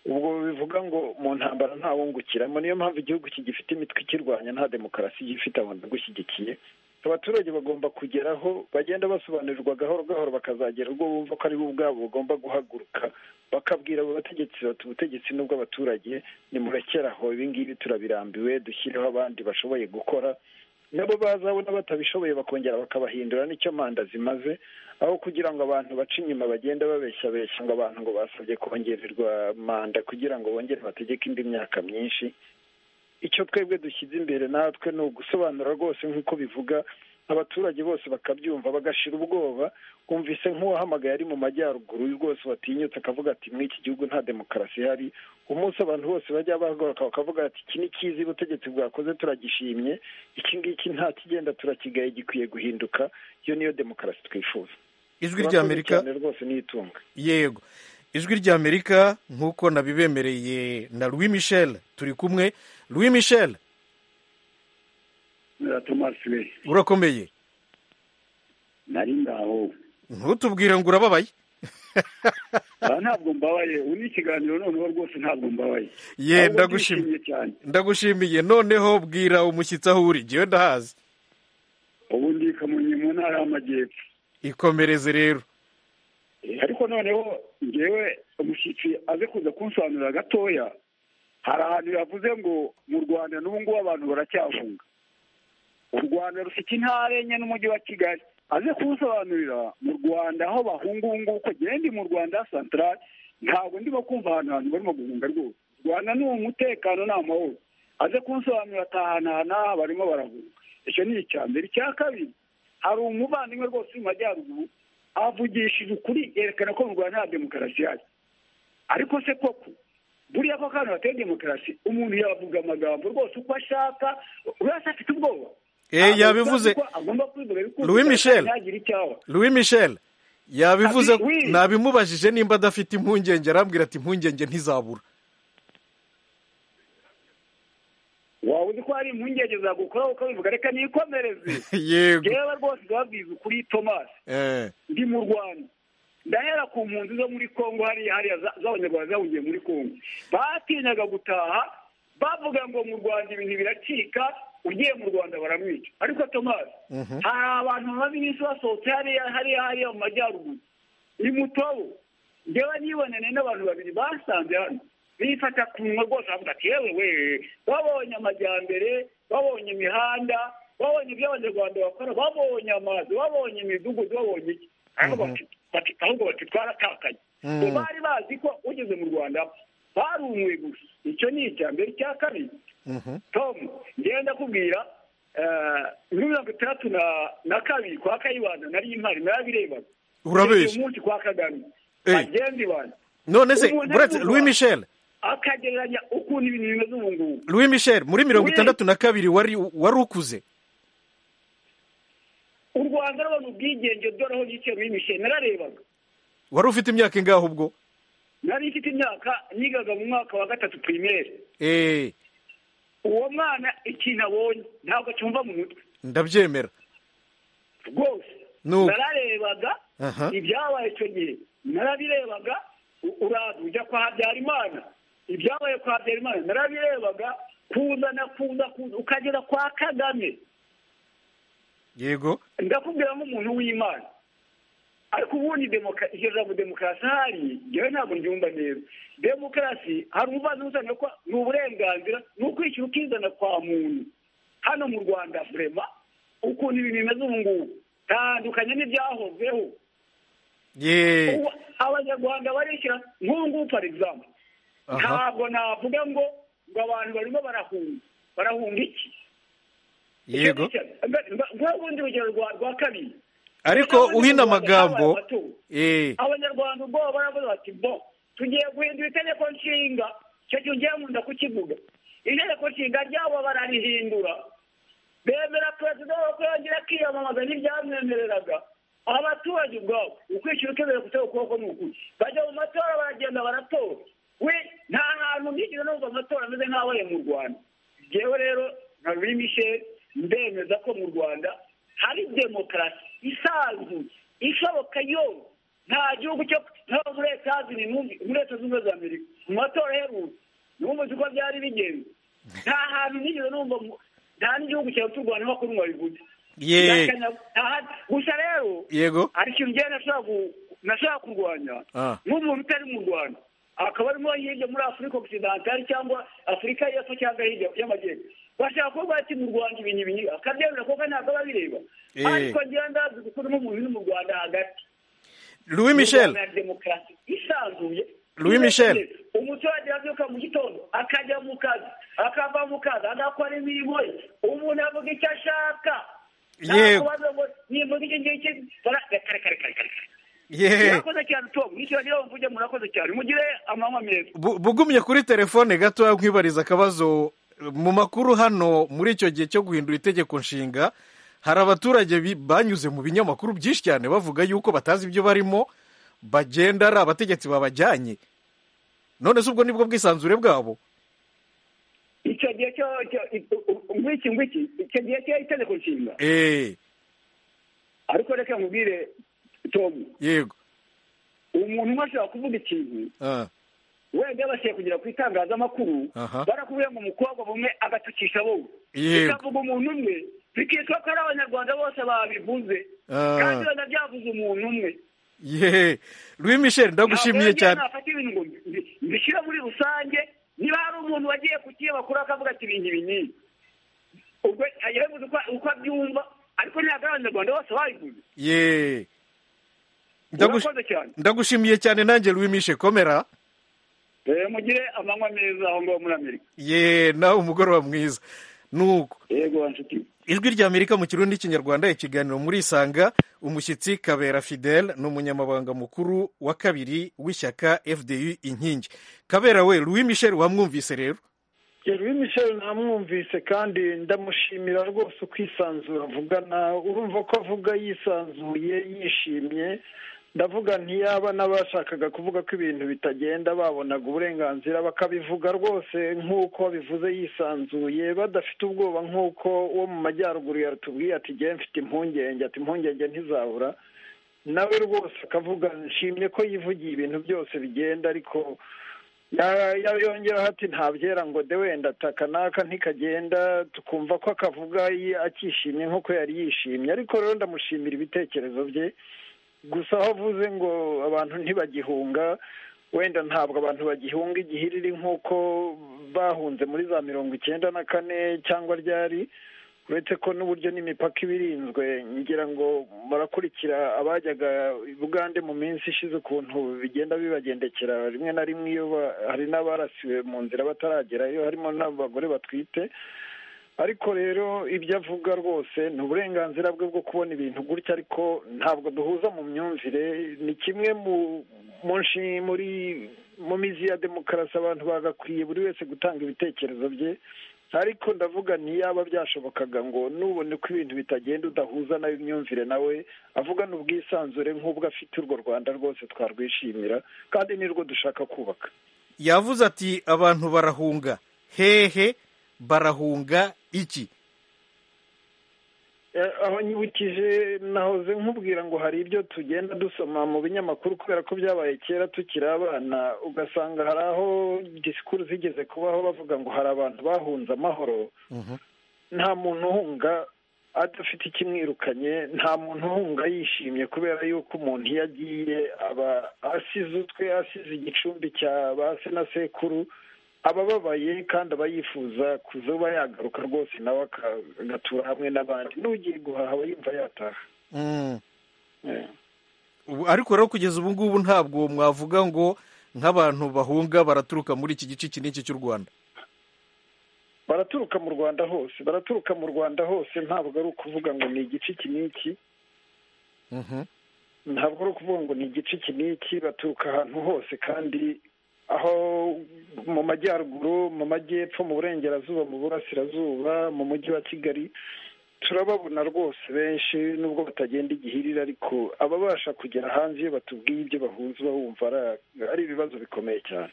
ubwo bivuga ngo mu ntambara ntawungukiramo niyo mpamvu igihugu kigifite imitwe ikirwanya nta demokarasi gifite abantu bagushyigikiye abaturage bagomba kugeraho bagenda basobanurirwa gahoro gahoro bakazagera ubwo bumva ko aribo ubwabo bagomba guhaguruka bakabwira abo bategetsi bati ubutegetsi n'ubw'abaturage nimurekeraho ibi ngibi turabirambiwe dushyireho abandi bashoboye gukora nabo bazabona batabishoboye bakongera bakabahindura nicyo manda zimaze aho kugira ngo abantu bace inyuma bagenda babeshyabeshya ngo abantu ngo basabye kongererwa manda kugira ngo bongere bategeke indi myaka myinshi icyo twebwe dushyize imbere natwe ni ugusobanura rwose nk'uko bivuga abaturage bose bakabyumva bagashira ubwoba wumvise nk'uwahamagaye ari mu majyaruguru rwose watinyutse akavuga ati mw'iki gihugu nta demokarasi ihari umunsi abantu bose bajya bahaguruka bakavuga ati iki ni cyiza ubutegetsi bwakoze turagishimye iki ngiki nta kigenda turakigaye gikwiye guhinduka iyo niyo demokarasi twifuza ijwi rya amerika rwose n'itunga yego ijwi rya amerika nk'uko nabibemereye na louis michel turi kumwe louis michel urakomeye nari ngaho ntutubwire ngo urababaye ntabwo mbabaye ubu ikiganiro noneho rwose ntabwo mbabaye ye ndagushimiye noneho bwira umushyitsi aho uri ngewe ndahazi ubu ndi kamonyi mu ntara y'amajyepfo ikomereze rero ariko noneho ngewe umushyitsi aze kuza kunsobanurira gatoya hari ahantu yavuze ngo mu rwanda n'ubu ngubu abantu baracyahunga u rwanda rufite intara enye n'umujyi wa kigali aze kunsobanurira mu rwanda aho bahunga ubu ngubu ko ngende mu rwanda santarari ntabwo ndimo kumva ahantu hantu barimo guhunga rwose u rwanda ni umutekano ni amahoro aze kunsobanurira atahanahana barimo barahunga icyo ni icya mbere icya kabiri hari umuvandimwe rwose mu majyaruguru avugishije ukuri yerekana ko mu rwanda nta demokarasi ihari ariko se koko buriya ko kandi hateye demokarasi umuntu yavuga amagambo rwose uko ashaka urasa afite ubwoba yabivuze louis michel louis michel yabivuze nabimubajije nimba adafite impungenge arambwira ati impungenge ntizabura waba uzi ko hari impungenge zagukoraho ukabivuga reka nikomereze yego reba rwose urababwiza ukuri tomasi ndi mu rwanda ndahera ku mpunzi zo muri congo hariya hariya z'abanyarwanda zahungiye muri congo batinyaga gutaha bavuga ngo mu rwanda ibintu biracika ugiye mu rwanda baramwica ariko tomasi hari abantu bamaze iminsi basohotse hariya hariya hariya mu majyaruguru ni mutobo njyewe nibonane n'abantu babiri basanze hano bifata ku munwa rwose bavuga ati yewe we babonye amajyambere babonye imihanda babonye ibyo abanyarwanda bakora babonye amazi babonye imidugudu babonye iki ahubwo bati twaratakaye bari bazi ko ugeze mu rwanda barumuwe gusa icyo ni icya mbere icya kabiri tomu ngenda kubwira muri mirongo itandatu na kabiri kwa kayibanda nari impari narabirebaga urabeshya umunsi kwa kagame bagenzi banjye none se buretse louis michel akagereranya ukuntu ibintu bimeze ubu ngubu louis michel muri mirongo itandatu na kabiri wari wari ukuze u rwanda rubona ubwigenge dore aho yicaye louis michel nararebaga wari ufite imyaka ingaho ubwo nari ifite imyaka nigaga mu mwaka wa gatatu pirimeri uwo mwana ikintu abonye ntabwo acyumva mu mutwe ndabyemera rwose nararebaga ibyabaye icyo gihe narabirebaga uraza ujya kwa habyarimana ibyabaye kwa habyarimana narabirebaga kuzana kuza ukagera kwa kagame yego ndakubwira nk'umuntu w'imana ariko ubundi iryo jambo demokarasi ahari njyewe ntabwo ryumva neza demokarasi hari umubazi uzana ko ni uburenganzira ni ukwishyura ukizana kwa muntu hano mu rwanda burema ukuntu ibintu bimeze ubu ngubu tandukanye n'ibyahozeho abanyarwanda barishyira nk'ubu ngubu pari egizamu ntabwo navuga ngo ngo abantu barimo barahunga barahunga iki yego nk'ubundi urugero rwa kabiri ariko uhina amagambo abanyarwanda ubwoba baravuga bati bo tugiye guhindura itegeko nshinga icyo gihe ugiye nkunda kukivuga itegeko nshinga ryabo bararihindura bemera perezida wo kongera akiyamamaza ntibyamwemereraga abaturage ubwabo ukwishyura ukeneye gutera ukuboko ni ukuri bajya mu matora baragenda baratora we nta hantu nigeze numva amatora ameze nk'abaye mu rwanda ngewe rero nka michel ndemeza ko mu rwanda hari demokarasi isanzuye ishoboka yose nta gihugu cyo nko muri leta zunze ubumwe za amerika mu matora aherutse numvise uko byari bigenze nta hantu nigeze numva nta n'igihugu cyawe cy'u rwanda nk'uko n'umuntu bivuze gusa rero yego hari ikintu njyewe nashaka kurwanya nk'umuntu utari mu rwanda akaba arimo hirya muri afurika okisidantari cyangwa afurika y'epfo cyangwa hirya y'amajyepfo bashaka kuvuga ati mu rwanda ibintu ibintu akabyemera kuko ntabwo aba abireba ariko ngenda ndazi kuko urimo umuntu uri mu rwanda hagati louis michel demokarasi isanzuye louis michel umuturage abyuka mu gitondo akajya mu kazi akava mu kazi agakora imirimo ye umuntu avuga icyo ashaka yego nimvuga iki ngiki kare kare kare kare murakoze cyane tom nicyo niyo mvuge murakoze cyane mugire amanywa meza bugumye kuri telefone gato nkwibariza akabazo mu makuru hano muri icyo gihe cyo guhindura itegeko nshinga hari abaturage banyuze mu binyamakuru byinshi cyane bavuga yuko batazi ibyo barimo bagenda ari abategetsi babajyanye none se ubwo nibwo bwisanzure bwabo icyo gihe cyo ngwiki ngwiki icyo gihe cyo itegeko nshinga ariko reka nkubwire tomu yego umuntu umwe ashobora kuvuga ikintu wenda bashyira kugera ku itangazamakuru barakubwira ngo umukobwa bumwe agatukisha wowe bikavuga umuntu umwe bikitwa ko ari abanyarwanda bose babivuze kandi banabyavuze umuntu umwe yehe louis michel ndagushimiye cyane nafata ibintu ngo mbishyire muri rusange niba hari umuntu wagiye ku kinyamakuru akavuga ati ibintu ibinini ubwo yabivuze uko abyumva ariko ntabwo ari abanyarwanda bose babivuze yeee ndagushimiye cyane nanjye louis michel komera mugire amanywa meza aho ngaho muri amerika ye nawe umugoroba mwiza nuko yego nshuti ijwi rya amerika mu kirundi n'ikinyarwanda ikiganiro muri isanga umushyitsi kabera fidel ni umunyamabanga mukuru wa kabiri w'ishyaka fdu inkingi kabera we louis michel wamwumvise rero louis michel namwumvise kandi ndamushimira rwose ukwisanzura avugana urumva ko avuga yisanzuye yishimye ndavuga ntiyaba n'abashakaga kuvuga ko ibintu bitagenda babonaga uburenganzira bakabivuga rwose nk'uko babivuze yisanzuye badafite ubwoba nk'uko uwo mu majyaruguru yatubwiye ati jya mfite impungenge ati impungenge ntizabura nawe rwose akavuga nshimye ko yivugiye ibintu byose bigenda ariko yongeraho ati ntabyera ngo de wenda ataka n'aka ntikagenda tukumva ko akavuga akishimye nk'uko yari yishimye ariko rero ndamushimira ibitekerezo bye gusa aho avuze ngo abantu ntibagihunga wenda ntabwo abantu bagihunga igihiriri nk'uko bahunze muri za mirongo icyenda na kane cyangwa ryari uretse ko n'uburyo n'imipaka ibirinzwe ngira ngo murakurikira abajyaga bugande mu minsi ishize ukuntu bigenda bibagendekera rimwe na rimwe iyo hari n'abarasiwe mu nzira bataragerayo harimo n'abagore batwite ariko rero ibyo avuga rwose ni uburenganzira bwe bwo kubona ibintu gutya ariko ntabwo duhuza mu myumvire ni kimwe mu mizi ya demokarasi abantu bagakwiye buri wese gutanga ibitekerezo bye ariko ndavuga ntiyaba byashobokaga ngo nubone ko ibintu bitagenda udahuza nawe imyumvire nawe avugana ubwisanzure nk'ubwo afite urwo rwanda rwose twarwishimira kandi nirwo dushaka kubaka yavuze ati abantu barahunga hehe barahunga iki aho nyibukije nahoze nkubwira ngo hari ibyo tugenda dusoma mu binyamakuru kubera ko byabaye kera tukiri abana ugasanga hari aho disikuru zigeze kubaho bavuga ngo hari abantu bahunze amahoro nta muntu uhunga adafite ikimwirukanye nta muntu uhunga yishimye kubera yuko umuntu iyo agiye aba asize utwe asize igicumbi cya ba se na sekuru abababaye kandi aba yifuza kuzuba yagaruka rwose nawe agatura hamwe n'abandi n'ugiye guhaha aba yumva yataha ariko rero kugeza ubu ngubu ntabwo mwavuga ngo nk'abantu bahunga baraturuka muri iki gice iki n'iki cy'u rwanda baraturuka mu rwanda hose baraturuka mu rwanda hose ntabwo ari ukuvuga ngo ni igice iki n'iki ntabwo ari ukuvuga ngo ni igice iki n'iki baturuka ahantu hose kandi aho mu majyaruguru mu majyepfo mu burengerazuba mu burasirazuba mu mujyi wa kigali turababona rwose benshi nubwo batagenda igihirira ariko ababasha kugera hanze iyo batubwiye ibyo bahuza uba wumva ari ibibazo bikomeye cyane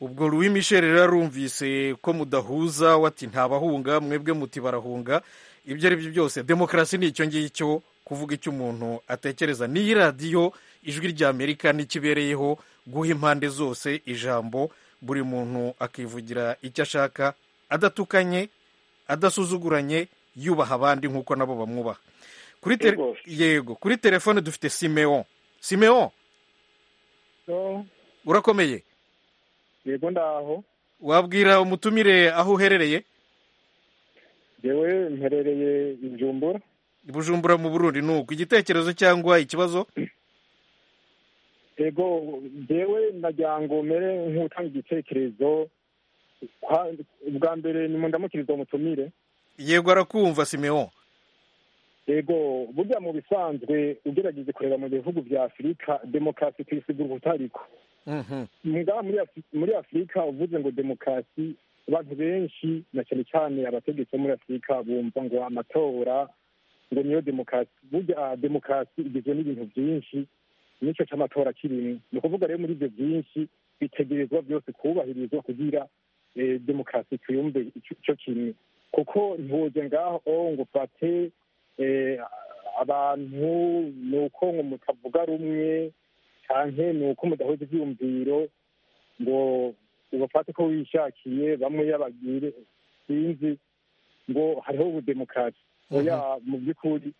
ubwo Louis Michel rero arumvise ko mudahuza wati ntabahunga mwebwe muti barahunga ibyo ari byo byose demokarasi ni icyo ngicyo kuvuga icyo umuntu atekereza n'iyi radiyo ijwi ry'amerika n'ikibereyeho guha impande zose ijambo buri muntu akivugira icyo ashaka adatukanye adasuzuguranye yubaha abandi nk'uko nabo bamwubaha yego kuri telefone dufite simeon simeon urakomeye yego ndaho wabwira umutumire aho uherereye yewe mperereye injumbura bujumbura mu burundi ni uko igitekerezo cyangwa ikibazo yego ngewe nagira ngo mere nk'utanga igitekerezo ubwa mbere ni ndamukiriza umutumire yego arakumva simeon yego burya mu bisanzwe ugerageze kureba mu bihugu bya afurika demokarasi tuyisigura ubutariko muri afurika uvuze ngo demokarasi abantu benshi na cyane cyane abategetsi bo muri afurika bumva ngo amatora ngo niyo demokarasi burya demokarasi igizwe n'ibintu byinshi nicyo cy'amatora kirimwe ni ukuvuga rero muri ibyo byinshi bitegerezwa byose kubahirizwa kugira demokarasi tuyumve icyo kimwe kuko ntiwoze ngaho ngo ufate abantu ni uko ngo mutavuga rumwe cyane ni uko mudahuza ibyiyumviro ngo ubafate ko wishakiye bamwe y'abagire sinzi ngo hariho ubudemokarasi oya mu by'ukuri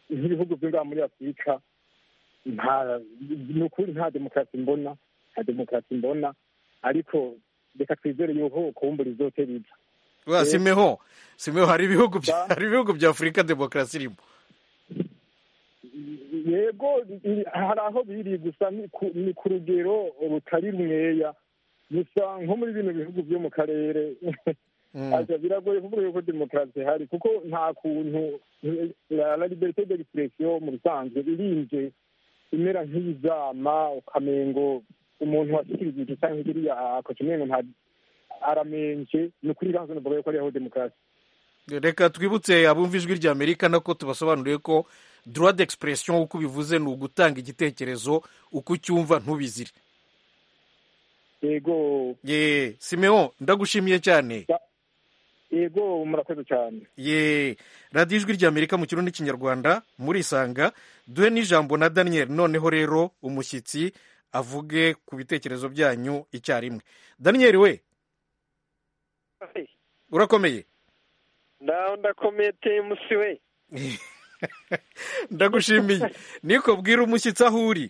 nk'ibihugu byo ngaha muri afurika ni ukuri nta demokarasi mbona nta demokarasi mbona ariko reka twizere yuko kubumbura izotera ibyo simeho simeho hari ibihugu bya afurika demokarasi irimo yego hari aho biri gusa ni ku rugero rutari rumweya gusa nko muri bino bihugu byo mu karere biragoye kuvuga yuko demokarasi ihari kuko nta kuntu la liberite de expresiyo mu bisanzwe irinze imera nk'ibizama ukamengo umuntu washyikirije iki cyangwa igiriya akokimengo nta aramenje ni ukuri ibanza navuga yuko ariho demokarasi reka twibutse abumva ijwi rya amerika nako tubasobanuriye ko droit d'expression uko bivuze ni ugutanga igitekerezo uko ucyumva ntubizire yego ye simeon ndagushimiye cyane yego murakoze cyane ye radiyo ijwi ry'amerika mu kirundi n'ikinyarwanda murisanga duhe n'ijambo na daniel noneho rero umushyitsi avuge ku bitekerezo byanyu icyarimwe daniyeli we urakomeye ndaho ndakomeye te musi we ndagushimiye niko bwira umushyitsi aho uri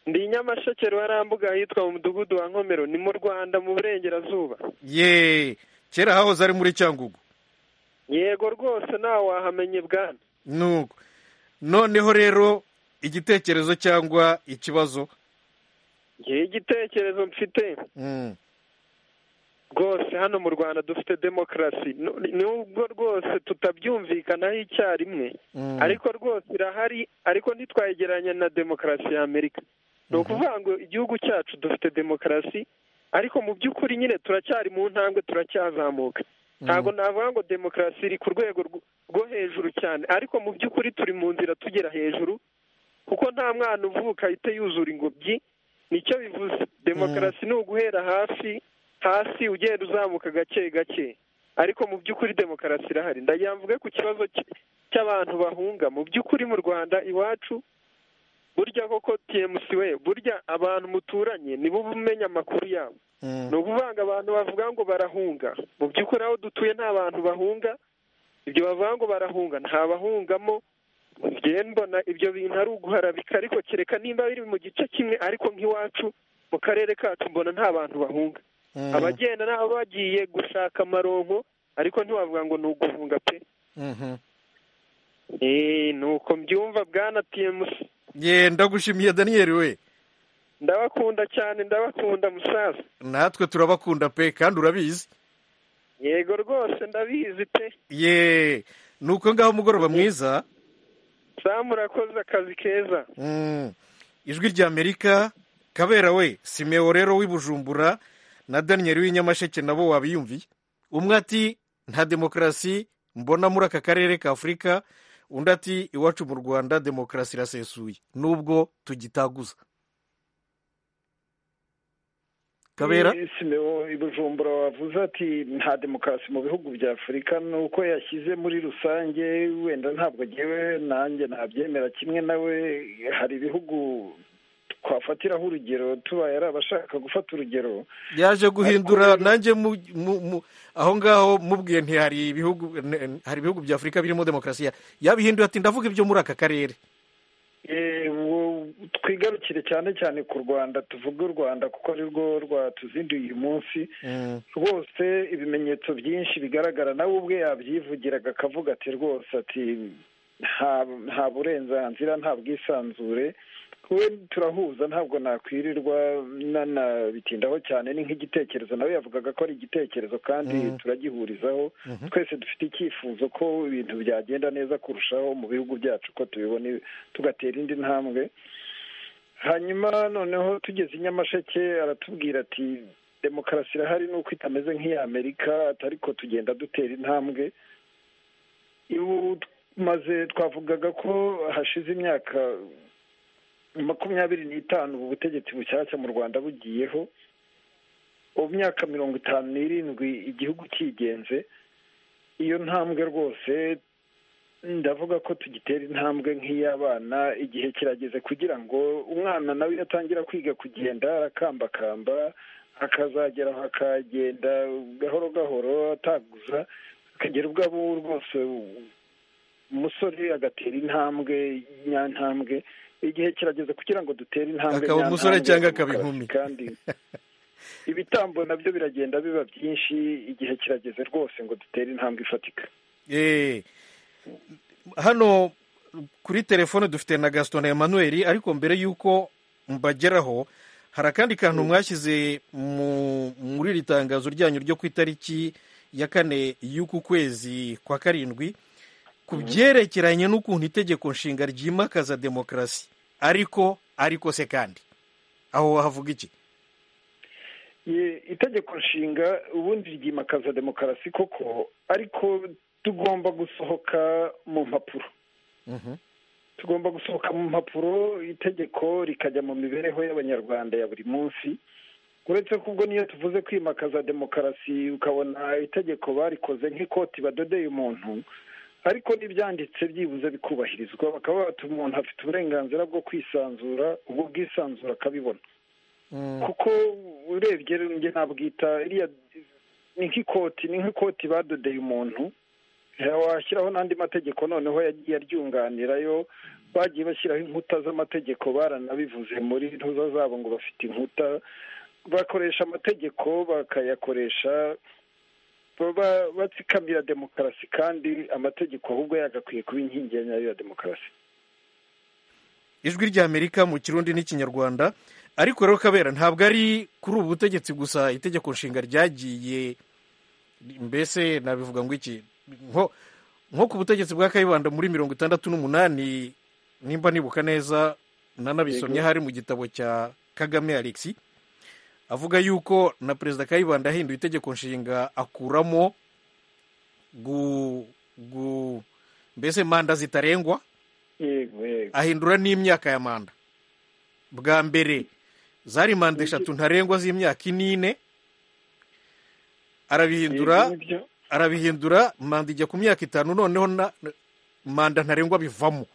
ndi nyamasheke ruharambuga ahitwa mu mudugudu wa nkomero ni mu rwanda mu burengerazuba yeee kera hahoze ari muri cyangugu yego rwose nawe wahamenye bwana nuko noneho rero igitekerezo cyangwa ikibazo ngewe igitekerezo mfite rwose hano mu rwanda dufite demokarasi nubwo rwose tutabyumvikanaho icyarimwe ariko rwose irahari ariko ntitwayegeranya na demokarasi ya amerika ni ukuvuga ngo igihugu cyacu dufite demokarasi ariko mu by'ukuri nyine turacyari mu ntambwe turacyazamuka ntabwo navuga ngo demokarasi iri ku rwego rwo hejuru cyane ariko mu by'ukuri turi mu nzira tugera hejuru kuko nta mwana uvuka ahita yuzura ingobyi nicyo bivuze demokarasi ni uguhera hasi hasi ugenda uzamuka gake gake ariko mu by'ukuri demokarasi irahari ndagira mvuge ku kibazo cy'abantu bahunga mu by'ukuri mu rwanda iwacu burya koko tmc we burya abantu muturanye nibo umenya amakuru yabo ni ukuvuga ngo abantu bavuga ngo barahunga mu by'ukuri aho dutuye nta bantu bahunga ibyo bavuga ngo barahunga nta bahungamo mbona ibyo bintu ari uguharabika ariko kereka nimba biri mu gice kimwe ariko nk'iwacu mu karere kacu mbona nta bantu bahunga abagenda nabo bagiye gushaka amaronko ariko ntiwavuga ngo ni uguhunga pe ni uko mbyumva bwana tmc ye ndagushimiye daniyeli we ndabakunda cyane ndabakunda musaza natwe turabakunda pe kandi urabizi yego rwose ndabizi pe ye ni uko ngaho umugoroba mwiza samu murakoze akazi keza ijwi rya amerika kabera we simewo rero w'ibujumbura na daniyeli w'inyamasheke nabo wabiyumviye umwe ati nta demokarasi mbona muri aka karere ka afurika undi ati iwacu mu rwanda demokarasi irasesuye nubwo tugitaguza kabera simewo ibujumbura wavuze ati nta demokarasi mu bihugu bya afurika ni uko yashyize muri rusange wenda ntabwo agewe nanjye ntabyemera kimwe nawe hari ibihugu twafatiraho urugero tubaye ari abashaka gufata urugero yaje guhindura nanjye aho ngaho mubwiye ntihari ibihugu hari ibihugu bya afurika birimo demokarasi yabihinduye ati ndavuga ibyo muri aka karere twigarukire cyane cyane ku rwanda tuvuge u rwanda kuko ari rwo rwatuzinduye uyu munsi rwose ibimenyetso byinshi bigaragara nawe ubwe yabyivugiraga akavuga ati rwose ati nta burenganzira nta bwisanzure we turahuza ntabwo nakwirirwa nanabitindaho cyane ni nk'igitekerezo nawe yavugaga ko ari igitekerezo kandi turagihurizaho twese dufite icyifuzo ko ibintu byagenda neza kurushaho mu bihugu byacu ko tubibona tugatera indi ntambwe hanyuma noneho tugeze i nyamasheke aratubwira ati demokarasi irahari nuko itameze nk'iy'amerika ariko tugenda dutera intambwe maze twavugaga ko hashize imyaka makumyabiri n'itanu ubu butegetsi bushyashya mu rwanda bugiyeho ubu myaka mirongo itanu n'irindwi igihugu cyigenze iyo ntambwe rwose ndavuga ko tugitera intambwe nk'iy'abana igihe kirageze kugira ngo umwana nawe atangira kwiga kugenda arakambakamba akazagera aho akagenda gahoro gahoro ataguza akagera ubwo abo rwose umusore agatera intambwe nyantambwe igihe kirageze kugira ngo dutere intambwe akaba umusore cyangwa akaba inkumi kandi ibitambo nabyo biragenda biba byinshi igihe kirageze rwose ngo dutere intambwe ifatika hano kuri telefone dufite na gasito na emanuweli ariko mbere y'uko mbageraho hari akandi kantu mwashyize muri iri tangazo ryanyu ryo ku itariki ya kane y'uku kwezi kwa karindwi ku byerekeranye n'ukuntu itegeko nshinga ryimakaza demokarasi ariko ariko se kandi aho wahavuga iki itegeko nshinga ubundi ryimakaza demokarasi koko ariko tugomba gusohoka mu mpapuro tugomba gusohoka mu mpapuro itegeko rikajya mu mibereho y'abanyarwanda ya buri munsi uretse ko ubwo niyo tuvuze kwimakaza demokarasi ukabona itegeko barikoze nk'ikoti badodeye umuntu ariko n'ibyanditse byibuze bikubahirizwa bakaba batuma umuntu afite uburenganzira bwo kwisanzura ubwo bwisanzura akabibona kuko urebye njye nabwita iriya ni nk'ikoti ni nk'ikoti badodeye umuntu washyiraho n'andi mategeko noneho yagiye aryunganirayo bagiye bashyiraho inkuta z'amategeko baranabivuze muri ntuza zabo ngo bafite inkuta bakoresha amategeko bakayakoresha batsikamira demokarasi kandi amategeko ahubwo yagakwiye kuba inkingi ya nyayo ya demokarasi ijwi ry'amerika mu kirundi n'ikinyarwanda ariko rero kabera ntabwo ari kuri ubu butegetsi gusa itegeko nshinga ryagiye mbese nabivuga ngo iki nko ku butegetsi bwa kayibanda muri mirongo itandatu n'umunani nimba nibuka neza nanabisomye hari mu gitabo cya kagame alexi avuga yuko na perezida kayibanda yahinduye itegeko nshinga akuramo gu mbese manda zitarengwa ahindura n'imyaka ya manda bwa mbere zari manda eshatu ntarengwa z'imyaka inine arabihindura arabihindura manda ijya ku myaka itanu noneho manda ntarengwa bivamo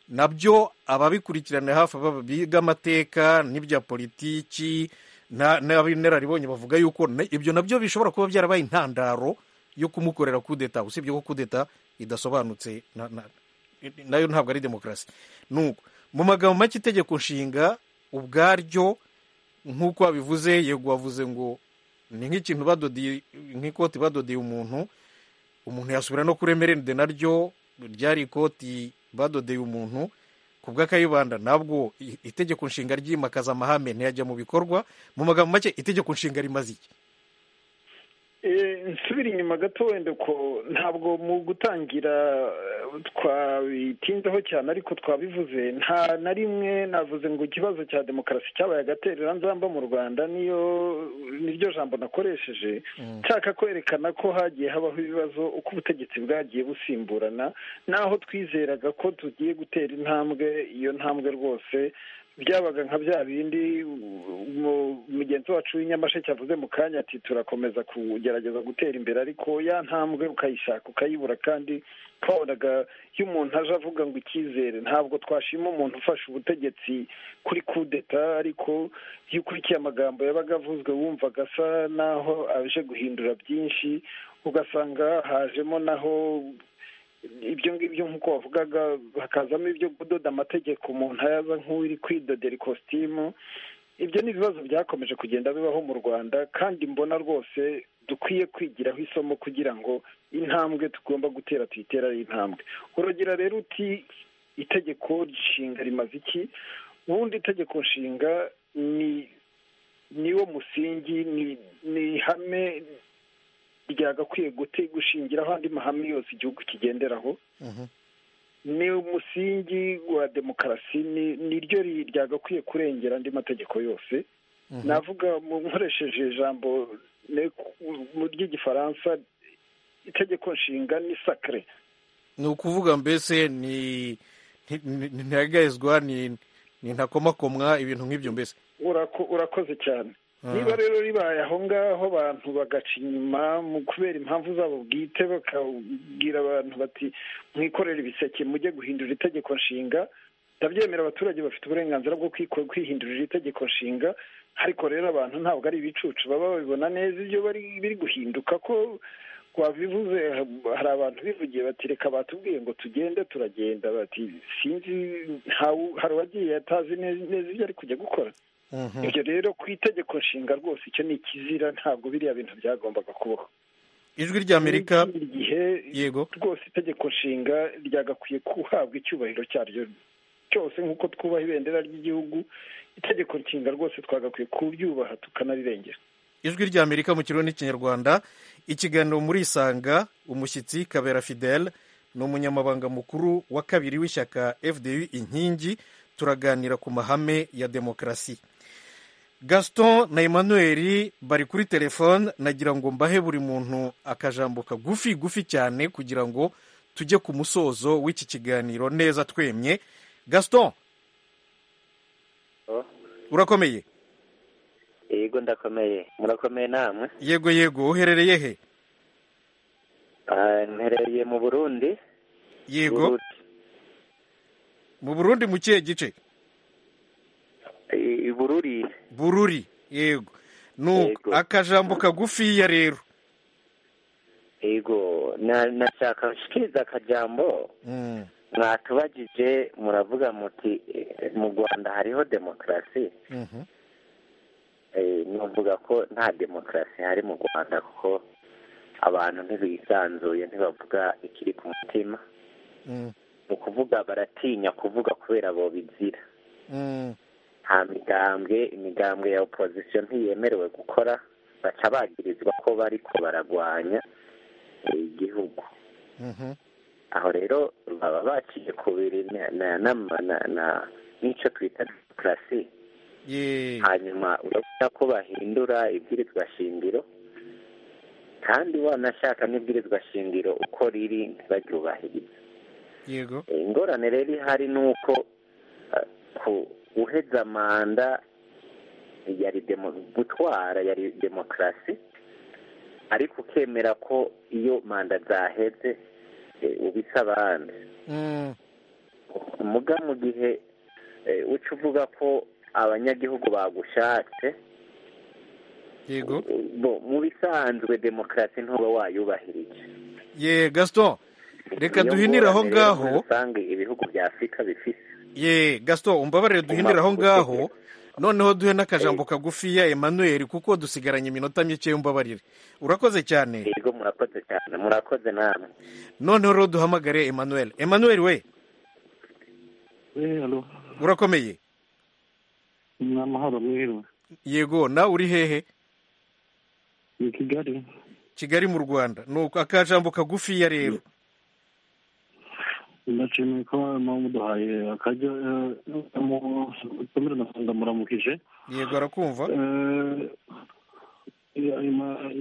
nabyo ababikurikirana hafi biga amateka n'ibya politiki n'ab'inararibonye bavuga yuko ibyo nabyo bishobora kuba byarabaye intandaro yo kumukorera kudeta usibye ko kudeta idasobanutse nayo ntabwo ari demokarasi nuko mu magambo make itegeko nshinga ubwaryo nk'uko wabivuze yego wavuze ngo ni nk'ikintu badodiye nk'ikoti badodiye umuntu umuntu yasubira no kuri emerende naryo ryari ikoti badodeye umuntu ku bw'akayibanda ntabwo itegeko nshinga ryimakaza amahame ntiyajya mu bikorwa mu magambo make itegeko nshinga rimaze iki nsubira inyuma gato wenda ko ntabwo mu gutangira twabitinzeho cyane ariko twabivuze nta na rimwe navuze ngo ikibazo cya demokarasi cyabaye agatereranzamba mu rwanda niyo niryo jambo nakoresheje nshaka kwerekana ko hagiye habaho ibibazo uko ubutegetsi bwagiye busimburana naho twizeraga ko tugiye gutera intambwe iyo ntambwe rwose byabaga nka bya bindi mugenzi wacu w'inyamasheke avuze mu kanya ati turakomeza kugerageza gutera imbere ariko ya ntambwe ukayishaka ukayibura kandi twabonaga iyo umuntu aje avuga ngo icyizere ntabwo twashima umuntu ufashe ubutegetsi kuri kudeta ariko iyo ukurikiye amagambo yabaga avuzwe wumvaga asa naho aje guhindura byinshi ugasanga hajemo naho ibyo ngibyo nk'uko wavugaga hakazamo ibyo kudoda amategeko umuntu ayaza nk'uri kwidodera ikositimu ibyo ni ibibazo byakomeje kugenda bibaho mu rwanda kandi mbona rwose dukwiye kwigiraho isomo kugira ngo intambwe tugomba gutera tuyitere ari intambwe urugero rero uti itegeko nshinga rimaze iki ubundi itegeko nshinga ni niwo musingi ni ihame ryagakwiye gute gushingiraho andi mahame yose igihugu kigenderaho ni umusingi wa demokarasi niryo ryagakwiye kurengera andi mategeko yose navuga nkoresheje ijambo ry'igifaransa itegeko nshinga ni sakare ni ukuvuga mbese ni ntihagarizwa ni ntakomakomwa ibintu nk'ibyo mbese urakoze cyane niba rero ribaye aho ngaho abantu bagaca inyuma mu kubera impamvu zabo bwite bakabwira abantu bati mwikorere ibiseke mujye guhindura itegeko nshinga ndabyemera abaturage bafite uburenganzira bwo kwihindurira itegeko nshinga ariko rero abantu ntabwo ari ibicucu baba babibona neza ibyo biri guhinduka ko wabivuze hari abantu bivugiye bati reka batubwiye ngo tugende turagenda bati sinzi hari uwagiye atazi neza ibyo ari kujya gukora ibyo rero ku itegeko nshinga rwose icyo ni ikizira ntabwo biriya bintu byagombaga kubaho ijwi ry'amerika igihe yego rwose itegeko nshinga ryagakwiye guhabwa icyubahiro cyaryo cyose nk'uko twubaha ibendera ry'igihugu itegeko nshinga rwose twagakwiye kuryubaha tukanarirengerera ijwi ry'amerika mu kirundi n'ikinyarwanda ikiganiro muri isanga umushyitsi kabera fidele ni umunyamabanga mukuru wa kabiri w'ishyaka fdu inkingi turaganira ku mahame ya demokarasi gaston na emmanuel bari kuri telefone nagira ngo mbahe buri muntu akajambo kagufi gufi cyane kugira ngo tujye ku musozo w'iki kiganiro neza twemye gaston urakomeye yego ndakomeye murakomeye namwe yego yego uherereye he mperereye mu burundi yego mu burundi mu kihe gice bururi bururi yego ni akajambo kagufiya rero yego nashaka gushikiriza akajambo mwatubagije muravuga muti mu rwanda hariho demokarasi nuvuga ko nta demokarasi hari mu rwanda kuko abantu ntibisanzuye ntibavuga ikiri ku mutima mu kuvuga baratinya kuvuga kubera bo bizira nta migambwe imigambwe ya opozisiyo ntiyemerewe gukora baca bagirizwa ko bariko baragwanya igihugu aho rero baba baciye ku n'icyo twita demokarasi hanyuma urabona ko bahindura ibwirizwa shingiro kandi wanashaka n'ibwirizwa shingiro uko riri ntibaryubahirize yego ingorane rero ihari ni uko guheza manda yari gutwara yari demokarasi ariko ukemera ko iyo manda zaheze ubisa abandi muga mu gihe uca uvuga ko abanyagihugu bagushatse yego mu bisanzwe demokarasi ntuba wayubahirije ye gaston reka duhinire aho ngaho usanga ibihugu bya afurika bifise ye gaston umbabarire duhindira aho ngaho noneho duhe n'akajambo kagufiya emmanuel kuko dusigaranye iminota mike y'umbabarire urakoze cyane yego murakoze cyane murakoze namwe noneho rero duhamagare emmanuel emmanuel we urakomeye ni amahoro mwiriwe yego nawe uri hehe ni kigali kigali mu rwanda ni akajambo kagufiya rero ndashimiye ko mpamvu muduhaye akajya ndamuramukije yego arakumva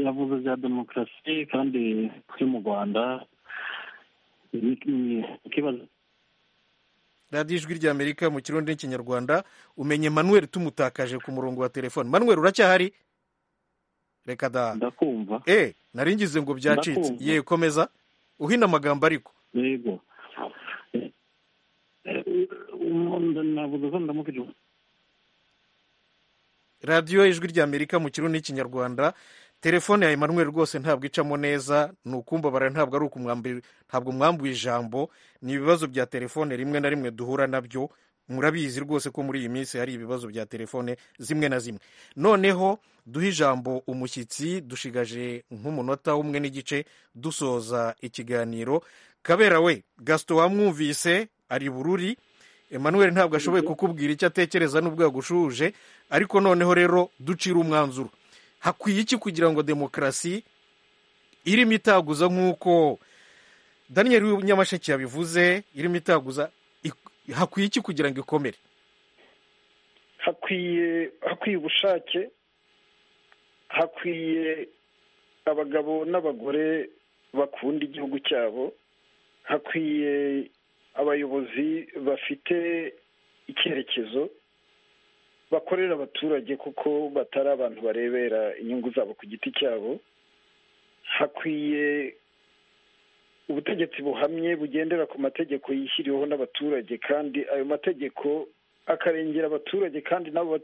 yavuze bya demokarasi kandi turi mu rwanda ikibazo radiyo ijwi ry'amerika mu kirundi n'ikinyarwanda umenye manuel tumutakaje ku murongo wa telefone manuel uracyahari reka da ndakumva eh nari ngize ngo byacitse ye komeza uhina amagambo ariko yego radiyo ijwi ry'amerika mu kirundi n'ikinyarwanda telefone ya Emmanuel rwose ntabwo icamo neza ni ukumbabara ntabwo ari ukumwambira ntabwo mwambuye ijambo ni ibibazo bya telefone rimwe na rimwe duhura nabyo murabizi rwose ko muri iyi minsi hari ibibazo bya telefone zimwe na zimwe noneho duhe ijambo umushyitsi dushigaje nk'umunota umwe n'igice dusoza ikiganiro kabera we gasito wamwumvise ari bururi emmanuel ntabwo ashoboye kukubwira icyo atekereza n'ubwo yagushuje ariko noneho rero ducira umwanzuro hakwiye iki kugira ngo demokarasi irimo itaguza nk'uko daniel w'inyamasheke yabivuze irimo itaguza hakwiye iki kugira ngo ikomere hakwiye hakwiye ubushake hakwiye abagabo n'abagore bakunda igihugu cyabo hakwiye abayobozi bafite icyerekezo bakorera abaturage kuko batari abantu barebera inyungu zabo ku giti cyabo hakwiye ubutegetsi buhamye bugendera ku mategeko yishyiriweho n'abaturage kandi ayo mategeko akarengera abaturage kandi n'abo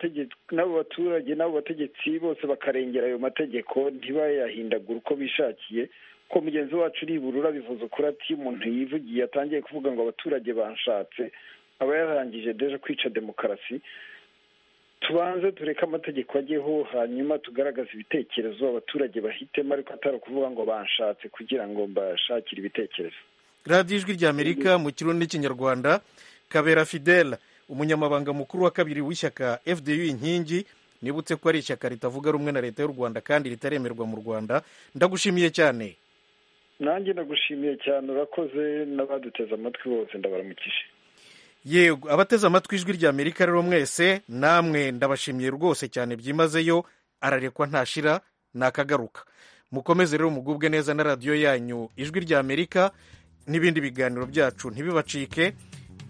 baturage n'abo bategetsi bose bakarengera ayo mategeko ntibayahindagure uko bishakiye ko mugenzi wacu uri iburura bivuze ukuri ati iyo umuntu yivugiye atangiye kuvuga ngo abaturage banshatse aba yarangije deje kwica demokarasi tubanze tureke amategeko ajyeho hanyuma tugaragaze ibitekerezo abaturage bahitemo ariko atari ukuvuga ngo banshatse kugira ngo mbashakire ibitekerezo radiyo ijwi ry'amerika mu kirundi n'ikinyarwanda kabera fidela umunyamabanga mukuru wa kabiri w'ishyaka fdu inkingi nibutse ko ari ishyaka ritavuga rumwe na leta y'u rwanda kandi ritaremerwa mu rwanda ndagushimiye cyane nanjye ndagushimiye cyane urakoze n'abaduteze amatwi bose ndabaramukije yego abateze amatwi ijwi ry'amerika rero mwese namwe ndabashimiye rwose cyane byimazeyo ararekwa ntashira nakagaruka mukomeze rero mugubwe neza na radiyo yanyu ijwi ry'amerika n'ibindi biganiro byacu ntibibacike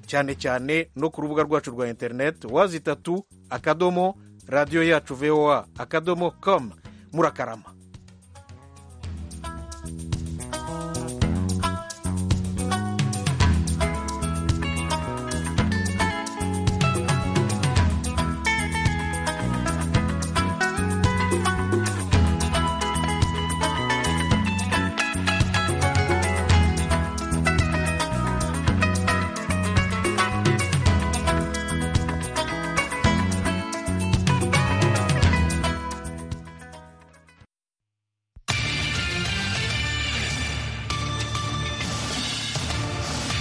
cyane cyane no ku rubuga rwacu rwa interineti wazi itatu akadomo radiyo yacu voa akadomo komu murakarama